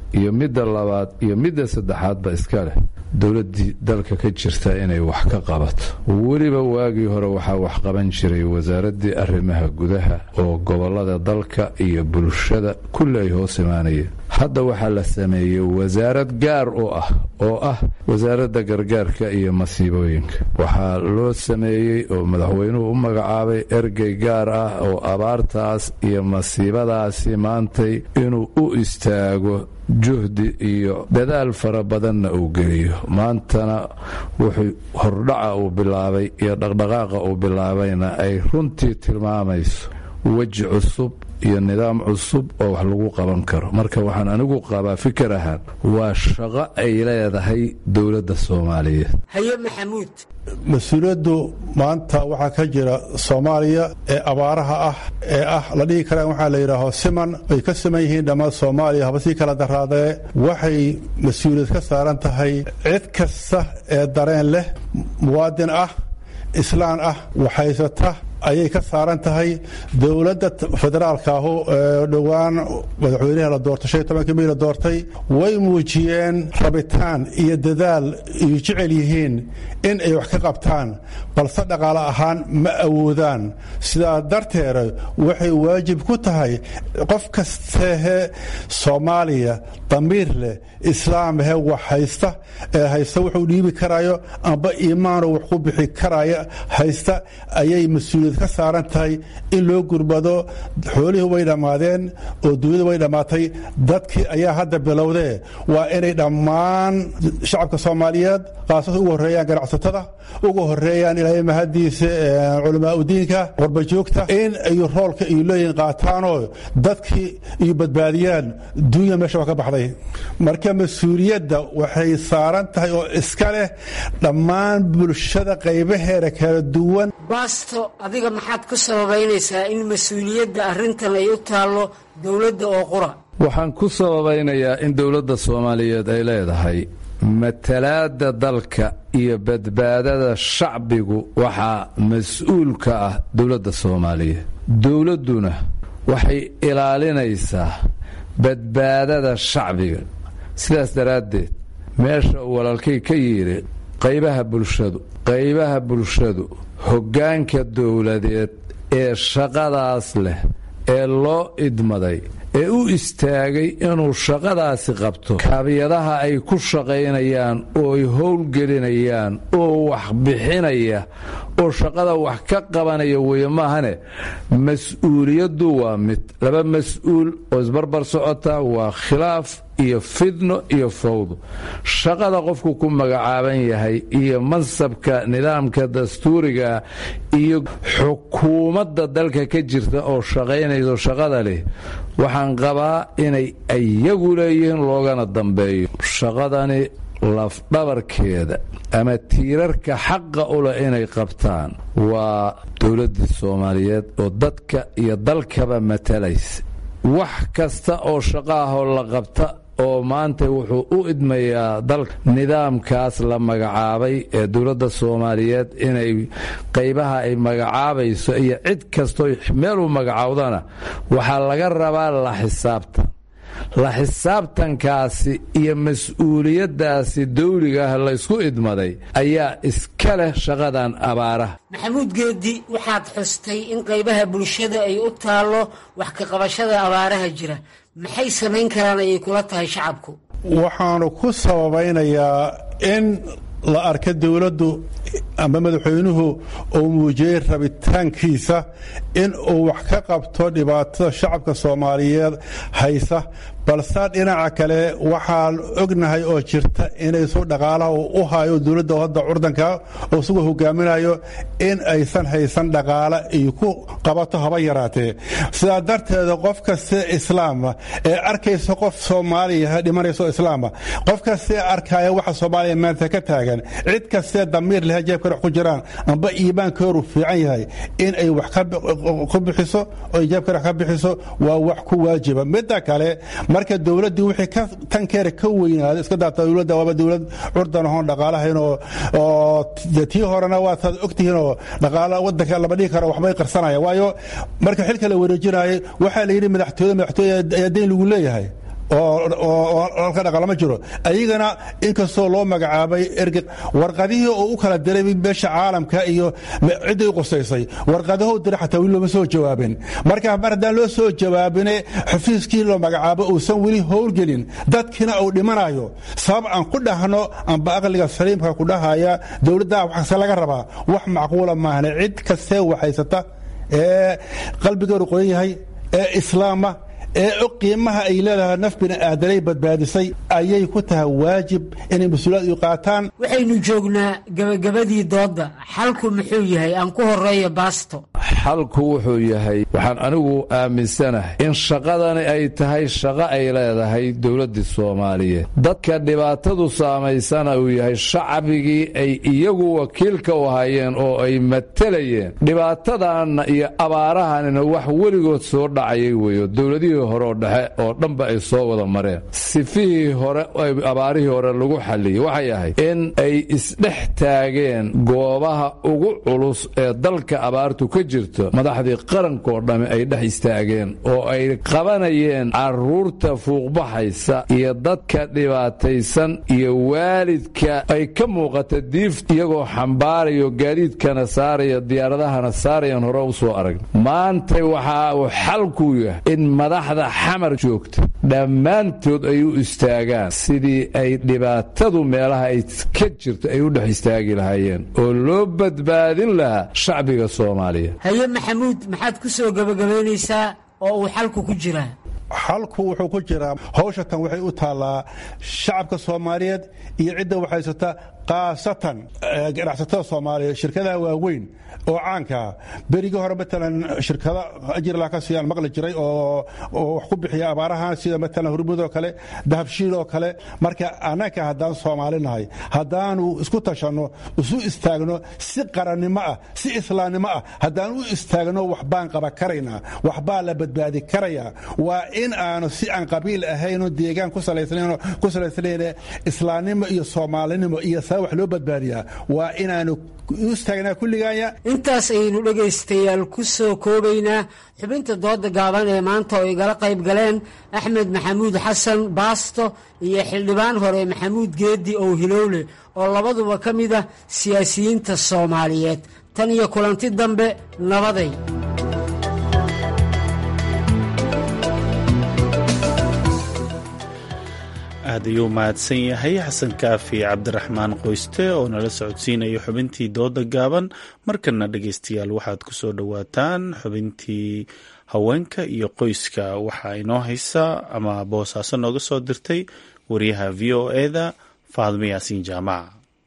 iyo midda labaad iyo midda saddexaadba iska leh dowladdii dalka ka jirta inay wax ka qabato weliba waagii hore waxaa wax qaban jiray wasaaraddii arrimaha gudaha oo gobollada dalka iyo bulshada kulli ay hoos imaanayeen hadda waxaa la sameeyey wasaarad gaar u ah oo ah wasaaradda gargaarka iyo masiibooyinka waxaa loo sameeyey oo madaxweynuhu u magacaabay ergey gaar ah oo abaartaas iyo masiibadaasi maantay inuu u istaago juhdi iyo dadaal fara badanna uu geliyo maantana wuxuu hordhaca uu bilaabay iyo dhaqdhaqaaqa uu bilaabayna ay runtii tilmaamayso weji cusub iyo nidaam cusub oo wax lagu qaban karo marka waxaan anigu qabaa fikir ahaan waa shaqo ay leedahay dowladda soomaaliyeed haye maxamuud mas-uuliyaddu maanta waxaa ka jira soomaaliya ee abaaraha ah ee ah la dhihi karaan waxaa la yidhaaho siman ay ka siman yihiin dhammaan soomaaliya haba sii kala daraadee waxay mas-uuliyad ka saaran tahay cid kasta ee dareen leh muwaadin ah islaan ah waxhaysata ayay ka saaran tahay dowladda federaalka ahu ee dhowaan madaxweynaha la doortay shan iyo tobankii may la doortay way muujiyeen rabitaan iyo dadaal iyo jecel yihiin in ay wax ka qabtaan balse dhaqaale ahaan ma awoodaan sidaa darteeda waxay waajib ku tahay qof kastehe soomaaliya damiir leh islaamhe wax haysta ee haysta wuxuu dhiibi karayo amba iimaanu wax ku bixi karaya haysta ayay mas-uuliyad ka saaran tahay in loo gurbado xoolihii way dhammaadeen oo dunyadu way dhammaatay dadkii ayaa hadda bilowdee waa inay dhammaan shacabka soomaaliyeed khaasatan ugu horreeyaan ganacsatada ugu horreeyaan ilaahay mahadiisa culamaa udiinka qorbajoogta in ay roolka iyo leeyihin qaataanoo dadkii iyo badbaadiyaan dunya meesha waa ka baxday marka mas-uuliyadda waxay saaran tahay oo iska leh dhammaan bulshada qaybaheeda kala duwan baasto adiga maxaad ku sababaynaysaa in mas-uuliyadda arrintan ay u taallo dowladda oo qura waxaan ku sababaynayaa in dowladda soomaaliyeed ay leedahay matalaadda dalka iyo badbaadada shacbigu waxaa mas-uul ka ah dowladda soomaaliyeed dowladduna waxay ilaalinaysaa badbaadada shacbiga sidaas daraaddeed meesha uu walaalkay ka yidhi qaybaha bulshadu qaybaha bulshadu hoggaanka dowladeed ee shaqadaas leh ee loo idmaday ee u istaagay inuu shaqadaasi qabto kaabiyadaha ay ku shaqaynayaan oo ay howlgelinayaan oo wax bixinaya oo shaqada wax ka qabanaya weeye maahane mas-uuliyaddu waa mid laba mas-uul oo isbarbar socota waa khilaaf iyo fidno iyo fawdo shaqada qofku ku magacaaban yahay iyo mansabka nidaamka dastuuriga iyo xukuumadda dalka ka jirta oo shaqaynayso shaqada leh waxaan qabaa inay iyagu leeyihiin loogana dambeeyo shaqadani lafdhabarkeeda ama tiirarka xaqa u leh inay qabtaan waa dowladdii soomaaliyeed oo dadka iyo dalkaba matalaysa wax kasta oo shaqo ahoo la qabta oo maanta wuxuu u idmayaa dalka nidaamkaas la magacaabay ee dowladda soomaaliyeed inay qaybaha ay magacaabayso iyo cid kastoo meel u magacaawdana waxaa laga rabaa la xisaabtan la xisaabtankaasi iyo mas-uuliyaddaasi dawliga ah laysku idmaday ayaa iska leh shaqadan abaaraha maxamuud geedi waxaad xustay in qaybaha bulshada ay u taallo wax ka qabashada abaaraha jira maxay samayn karaan ayay kula tahay shacabku waxaanu ku sababaynayaa in la arka dowladdu ama madaxweynuhu uu muujiyey rabitaankiisa in uu wax ka qabto dhibaatada shacabka soomaaliyeed haysa balse dhinaca kale waxaan ognahay oo jirta inaysu dhaqaalaha u hayo dowladda hadda curdanka oo isagoo hogaaminayo in aysan haysan dhaqaale iyo ku qabato haba yaraatee sidaa darteeda qof kaste islaama ee arkaysa qof soomaaliya dhimanayso islaama qof kastee arkaya waxa soomaaliya maanta ka taagan cid kastee damiir leh jeebka wax ku jiraan amba iimaankooru fiican yahay in ay wax ku bixiso oo jeebka wax ka bixiso waa wax ku waajiba midda kale marka dowladdii wixii tankeera ka weynaada iska daata dowladda waaba dowlad curdan ahoon dhaqaalahayn oo oo tii horena waa taad ogtihiin oo dhaqaala wadanka lama dhihi karo waxbay qarsanaya waayo marka xilka la wareejinayay waxaa la yidhi madaxtooyada madaxtooyada ayaa deyn lagu leeyahay oo halka dhaqalama jiro ayagana inkastoo loo magacaabay erge warqadihii oo u kala diray meesha caalamka iyo cidday u qusaysay warqadaho diray xataa weli looma soo jawaabin marka mar haddaan loo soo jawaabine xafiiskii loo magacaabo uusan weli howlgelin dadkiina uu dhimanayo sabab aan ku dhahno amba aqliga saliimka ku dhahaya dowladda waxase laga rabaa wax macquula maahne cid kastee waxaysata ee qalbigeedu qoyan yahay ee islaama ee og qiimaha ay leedahay naf bini aadanay badbaadisay ayay ku tahay waajib inay mas-uuliyad u qaataan waxaynu joognaa gabagabadii doodda xalku muxuu yahay aan ku horeeyo baasto xalku wuxuu yahay waxaan anigu aaminsanahay in shaqadani ay tahay shaqo ay leedahay dowladdii soomaaliyeed dadka dhibaatadu saamaysana uu yahay shacbigii ay iyagu wakiilka u hayeen oo ay matelayeen dhibaatadanna iyo abaarahanina wax weligood soo dhacayay weeyo dowladihii hore oo dhexe oo dhanba ay soo wada mareen sifihii hore abaarihii hore lagu xalliyey waxay ahayd in ay isdhex taageen goobaha ugu culus ee dalka abaartu ka jirto madaxdii qarankoo dhamme ay dhex istaageen oo ay qabanayeen carruurta fuuqbaxaysa iyo dadka dhibaataysan iyo waalidka ay ka muuqata diif iyagoo xambaarayo gaadiidkana saaraya diyaaradahana saarayan hore u soo arag maanta waxa uu xalku yahay in madaxda xamar joogta dhammaantood ay u istaagaan sidii ay dhibaatadu meelaha ay ka jirto ay u dhex istaagi lahaayeen oo loo badbaadin lahaa shacbiga soomaaliya haye maxamuud maxaad ku soo gebagabaynaysaa oo uu xalku ku jiraa xalku wuxuu ku jiraa hawsha tan waxay u taallaa shacabka soomaaliyeed iyo cidda waxhaysata khaasatan ganacsatada soomaaliyeed shirkadaha waaweyn oo caankaa berigii hore matalan shirkada ajirla ka siiyaan maqli jiray oo wax ku bixiya abaarahan sida matalan hurmud oo kale dahabshiil oo kale marka annaka haddaan soomaali nahay haddaanu isku tashanno isu istaagno si qarannimo ah si islaamnimo ah haddaan u istaagno waxbaan qaba karaynaa waxbaa la badbaadi karayaa waa in aanu si aan qabiil ahayno deegaan ku salaysnayne islaamnimo iyo soomaalinimo iyo saa wax loo badbaadiyaa waa inaanu u istaagnaa kulligaaya intaas ayaynu dhegaystayaal ku soo koobaynaa xubinta dooda gaaban ee maanta oo igala qayb galeen axmed maxamuud xasan baasto iyo xildhibaan hore maxamuud geedi ow hilowle oo labaduba ka mid ah siyaasiyiinta soomaaliyeed tan iyo kulanti dambe nabaday aad ayuu mahadsan yahay xasan kaafi cabdiraxmaan qoyste oo nala socodsiinaya xubintii dooda gaaban markana dhegeystayaal waxaad ku soo dhowaataan xubintii haweenka iyo qoyska waxaa inoo haysa ama boosaaso nooga soo dirtay wariyaha v o eda faadmo yaasiin jaamac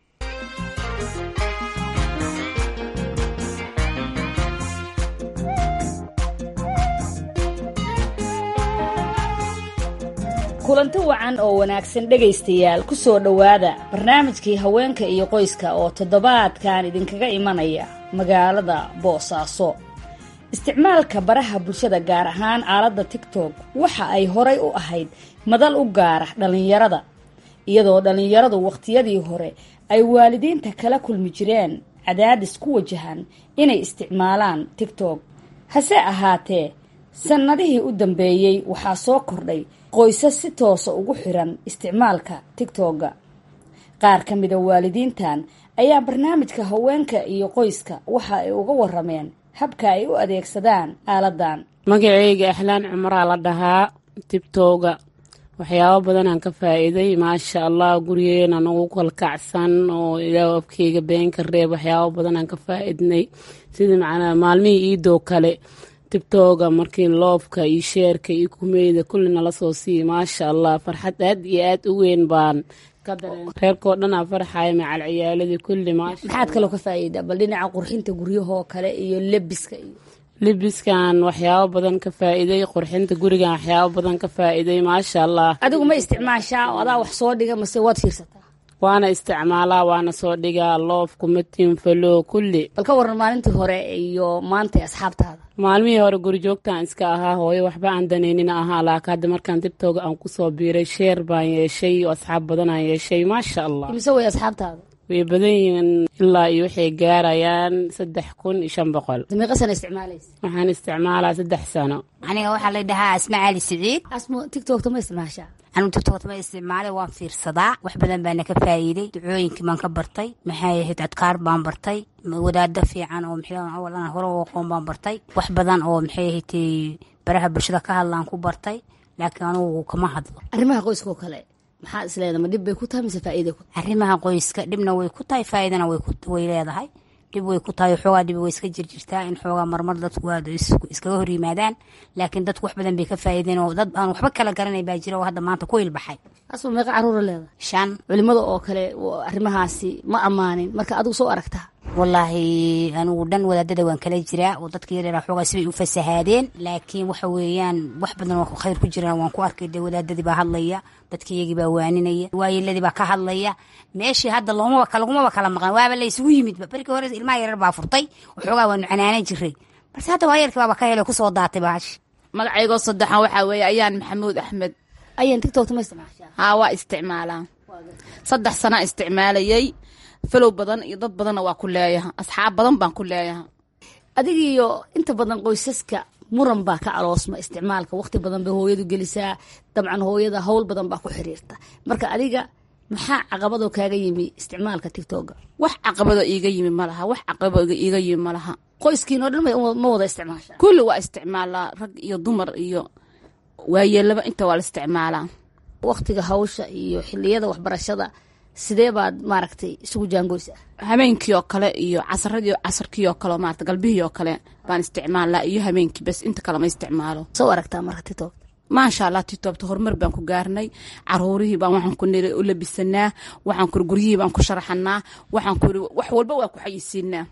kulanti wacan oo wanaagsan dhegaystayaal ku soo dhowaada barnaamijkii haweenka iyo qoyska oo toddobaadkan idinkaga imanaya magaalada boosaaso isticmaalka baraha bulshada gaar ahaan aaladda tigtok waxa ay horay u ahayd madal u gaara dhallinyarada iyadoo dhallinyaradu wakhtiyadii hore ay waalidiinta kala kulmi jireen cadaadis ku wajahan inay isticmaalaan tigtok hase ahaatee sannadihii u dambeeyey waxaa soo kordhay qoysas si toosa ugu xiran isticmaalka tigtogga qaar ka mida waalidiintan ayaa barnaamijka haweenka iyo qoyska waxa ay uga warameen habka ay u adeegsadaan aaladan magaceyga axlaan cumaraa la dhahaa tigtogga waxyaabo badanaan ka faa-iiday maasha allah gurigeena nagu kalkacsan oo ilaa afkeyga beenka reeb waxyaabo badanaan ka faa-idnay sida macnaa maalmihii iidoo kale tigtoga markii loofka iyo sheerka iyo kumeyda kulli nala soo siiya maasha allah farxad aad iyo aad u weyn baan ka dareen reerkoo dhanaa farxaya macal ciyaaladii kulli maasha maxaad kaloo ka faa-iida bal dhinaca qurxinta guryahoo kale iyo lebiska iyo libiskan waxyaabo badan ka faa-iiday qurxinta gurigan waxyaabo badan ka faa-iiday maasha allah adigu ma isticmaashaa oo adaa wax soo dhiga mase waad fiirsataa waana isticmaalaa waana soo dhigaa loof kumatiin falo kulli bal ka waran maalintii hore iyo maanta asxaabtaada maalmihii hore gurijoogtaan iska ahaa hooyo waxba aan danaynina ahaa laaka hadda markaan tigtoga aan kusoo biiray sheer baan yeeshay oo asxaab badan aan yeeshay maasha allah imise way asxaabtaada way badan yihiin ilaa iyo waxay gaarayaan saddex kun iyo shan boqol meeqa sana isticmaalaysa waxaan isticmaalaa saddex sano aniga waxaa la dhahaa asma cali siciid asmo tiktokta ma isticmaashaa anigu tiktokta ma isticmaalay waan fiirsadaa wax badan baana ka faa'iiday ducooyinkii baan ka bartay maxay ahayd adkaar baan bartay wadaado fiican oo maxay hore u aqoon baan bartay wax badan oo maxay ahayd baraha bulshada ka hadlaan ku bartay laakiin anugu kama hadlo arrimaha qoyska oo kale maxaa isleeda ma dhib bay ku tahay mise faa'iida ku arrimaha qoyska dhibna way ku tahay faa'iidana way leedahay dhib way ku tahay xoogaa dhib way iska jirjirtaa in xoogaa marmar dadku aad iskaga hor yimaadaan laakiin dadku wax badan bay ka faa'iideen oo dad aan waxba kala garanay baa jira oo hadda maanta ku ilbaxay asma meeqa caruura leedahay shan culimada oo kale arrimahaasi ma ammaanin marka adigu soo aragtaa wallaahi anigu dhan wadaadada waan kala jiraa oo dadka yaryara xoogaa sibay u fasahaadeen laakiin waxa weeyaan wax badan oo khayr ku jiraan waan ku arkay dee wadaadadii baa hadlaya dadka iyagii baa waaninaya waayeladii baa ka hadlaya meeshii hadda loomaba lagumaba kala maqan waaba la isugu yimidba berkii hore ilmaha yarar baa furtay waxoogaa waanu canaanan jiray balse hadda waayeelkii baaba ka helo kusoo daatay baash magacaygoo saddexan waxaa weeye ayaan maxamuud axmed ayaan tiktokta ma isticmaashaa haa waa isticmaalaa saddex sanaa isticmaalayay falow badan iyo dad badanna waa ku leeyaha asxaab badan baan ku leeyaha adigiiyo inta badan qoysaska muran baa ka aloosma isticmaalka waqti badan bay hooyadu gelisaa dabcan hooyada howl badan baa ku xiriirta marka adiga maxaa caqabadoo kaaga yimi isticmaalka tictoga wax caqabadoo iiga yimi ma laha wax caqabado iiga yimi ma laha qoyskiin oo dhan ma wada isticmaasha kulli waa isticmaalaa rag iyo dumar iyo waayeelaba inta waa la isticmaalaa waqtiga hawsha iyo xiliyada waxbarashada sidee baad maaragtay isugu jaangoysaa habeenkii oo kale iyo casaradii casarkii oo kale maarata galbihii oo kale baan isticmaalaa iyo habeenkii bas inta kale ma isticmaalo soo aragtaa marka titob maasha allah titobta horumar baan ku gaarnay caruurihii baan waxaan ku niri u labisanaa waxaan kuri guryihii baan ku sharaxanaa waxaan kuri wax walba waa ku xayisiinaa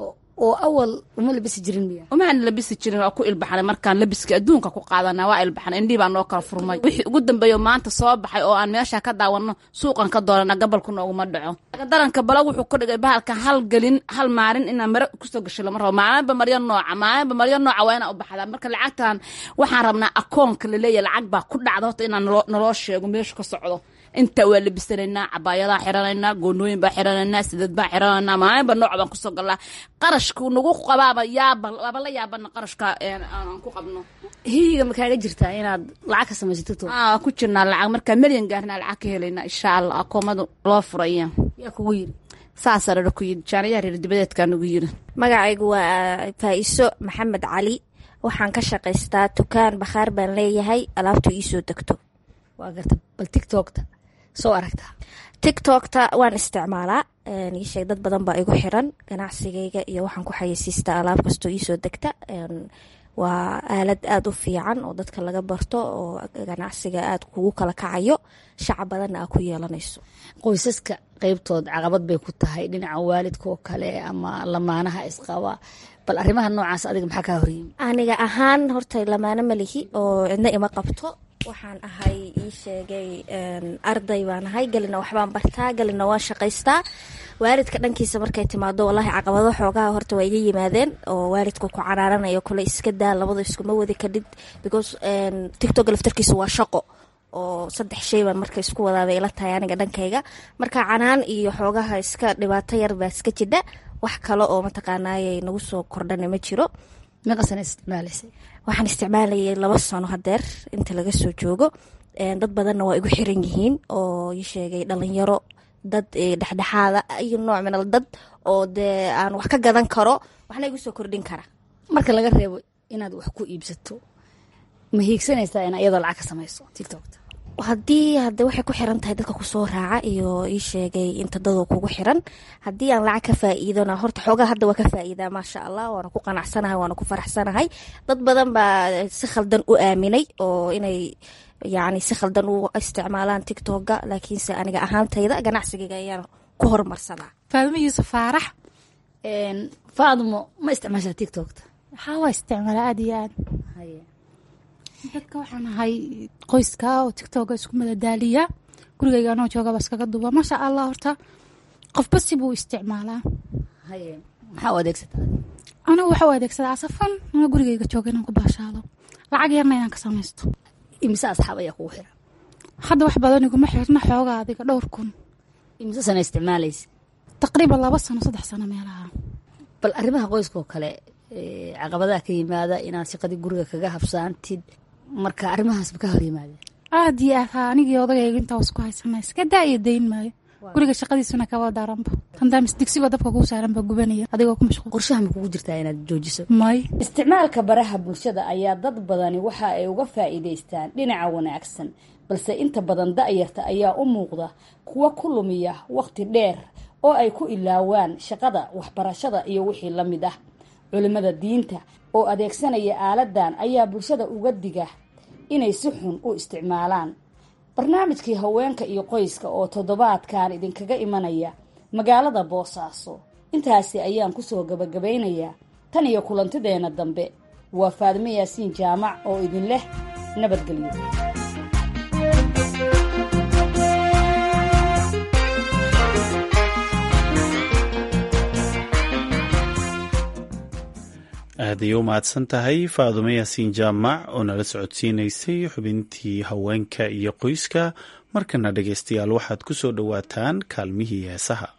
oo awal uma labisi jirin miya umaan labisi jirin waa ku ilbaxnay markaan labiska adduunka ku qaadanaa waa ilbaxnay indhihii baa noo kala furmay wixii ugu dambeeyo maanta soo baxay oo aan meesha ka daawanno suuqan ka doonana gabalku nooguma dhaco daranka bala wuxuu ka dhigay bahalka hal gelin hal maalin inaan mare kusoo gasho lama rabo maalinba maryo nooca maalinba maryo nooca waa inaa u baxdaa marka lacagtan waxaan rabnaa akoonka laleeyahy lacag baa ku dhacda horta inaan naloo sheego meeshu ka socdo inta waa labisanaynaa cabaayadaha xiranaynaa goonooyin baa xiranaynaa sidad baa xiranaynaa maalinba nooc baan kusoo galnaa qarashku nagu qabaaba yaaba waaba la yaabana qarashka aan ku qabno hiyiga ma kaaga jirtaa inaad lacag ka samayso tiktok aa ku jirnaa lacag markaa milyan gaarnaa lacag ka helaynaa insha allah akoomadu loo furaya yaa kugu yiri saasaa rara ku yidhi jaanayaha reer dibadeedkaa nagu yiri magacaygu waa faa'iso maxamed cali waxaan ka shaqaystaa dukaan bakhaar baan leeyahay alaabtu iisoo degto waa garta bal tiktokta soo aragtaa tiktokta waan isticmaalaa iisheeg dad badan baa igu xiran ganacsigayga iyo waxaan ku xayeysiistaa alaab kastoo iisoo degta waa aalad aada u fiican oo dadka laga barto oo ganacsiga aada kugu kala kacayo shacab badanna aa ku yeelanayso qoysaska qeybtood caqabad bay ku tahay dhinaca waalidka oo kale ama lamaanaha isqaba bal arrimaha noocaas adiga maxaa kaa horyimi aniga ahaan horta lamaano malihi oo cidna ima qabto waxaan ahay ii sheegay arday baan ahay gelina waxbaan bartaa gelina waan shaqaystaa waalidka dhankiisa markay timaado wallaahi caqabado xoogaha horta waa iga yimaadeen oo waalidka ku canaaranayo kule iska daa labada iskuma wadi kadhid because tictok laftarkiisa waa shaqo oo saddex shay baan marka isku wadaabay ila tahay aniga dhankayga marka canaan iyo xoogaha iska dhibaato yar baa iska jidha wax kale oo mataqaanaayay nagu soo kordhana ma jiro meeqasana isticmaalaysay waxaan isticmaalayay laba sano hadeer inta laga soo joogo dad badanna waa igu xiran yihiin oo ii sheegay dhalinyaro dad dhexdhexaada iyo nooc minal dad oo dee aan wax ka gadan karo waxna igu soo kordhin kara marka laga reebo inaad wax ku iibsato ma hiigsanaysaa in iyadoo lacag ka samayso tiktokta haddii hade waxay ku xiran tahay dadka kusoo raaca iyo ii sheegay inta dadoo kugu xiran haddii aan lacag ka faa'iidona horta xoogaa hadda waa ka faa'iidaa maasha allah waana ku qanacsanahay waana ku faraxsanahay dad badan baa si khaldan u aaminay oo inay yacni si khaldan u isticmaalaan tictokga laakiinse aniga ahaantayda ganacsigayga ayaan ku horumarsadaa faadimo yuusuf faarax faadmo ma isticmaashaa tiktokta waxaa waa isticmaala aada iyo aad dadka waxaan ahay qoyska oo tictoga isku madadaaliya gurigayga anoo joogaba iskaga duuba maasha allah horta qofba sibuu isticmaalaa maxaa u adeegsataa anigu waxa u adeegsadaa asafan ana gurigayga jooga inaan ku baashaado lacag yarna inaan ka samaysto imise asxaab ayaa kugu xiran hadda wax badan iguma xirna xooga adiga dhowr kun imise sana isticmaalaysa taqriiban laba sano saddex sano meelaha bal arrimaha qoyska oo kale caqabadaha ka yimaada inaad shaqadii guriga kaga habsaantid marka arrimahaasba ka hor yimaadeen aad iyo aad haa anigii odagayga intaa isku haysana iska daa iyo dayn maayo guriga shaqadiisuna kaba daranba handaamis digsigoo dabka kuu saaranba gubanaya adigoo ku mashquul qorshaha ma kugu jirtaa inaad joojiso may isticmaalka baraha bulshada ayaa dad badani waxa ay uga faa'iidaystaan dhinaca wanaagsan balse inta badan da'yarta ayaa u muuqda kuwa ku lumiya wakhti dheer oo ay ku ilaawaan shaqada waxbarashada iyo wixii la mid ah culimmada diinta oo adeegsanaya aaladan ayaa bulshada uga diga inay si xun u isticmaalaan barnaamijkii haweenka iyo qoyska oo toddobaadkan idinkaga imanaya magaalada boosaaso intaasi ayaan kusoo gabagabaynayaa tan iyo kulantideenna dambe waa faadimo yaasiin jaamac oo idin leh nabadgelyo aaday u mahadsan tahay faadumo yaasiin jaamac oo nala socodsiinaysay xubintii haweenka iyo qoyska markana dhegaystayaal waxaad ku soo dhowaataan kaalmihii heesaha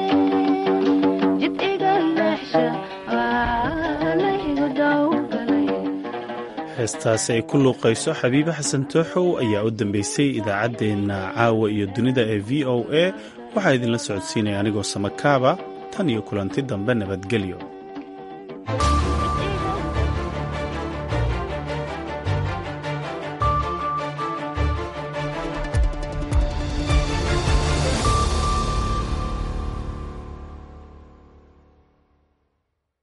jid iga leexsha waa laygu dawgalay heestaasi ay ku luuqayso xabiibe xasan tooxow ayaa u dambeysay idaacaddeenna caawa iyo dunida ee v o a waxaa idinla socodsiinaya anigoo samakaaba tan iyo kulanti dambe nabadgelyo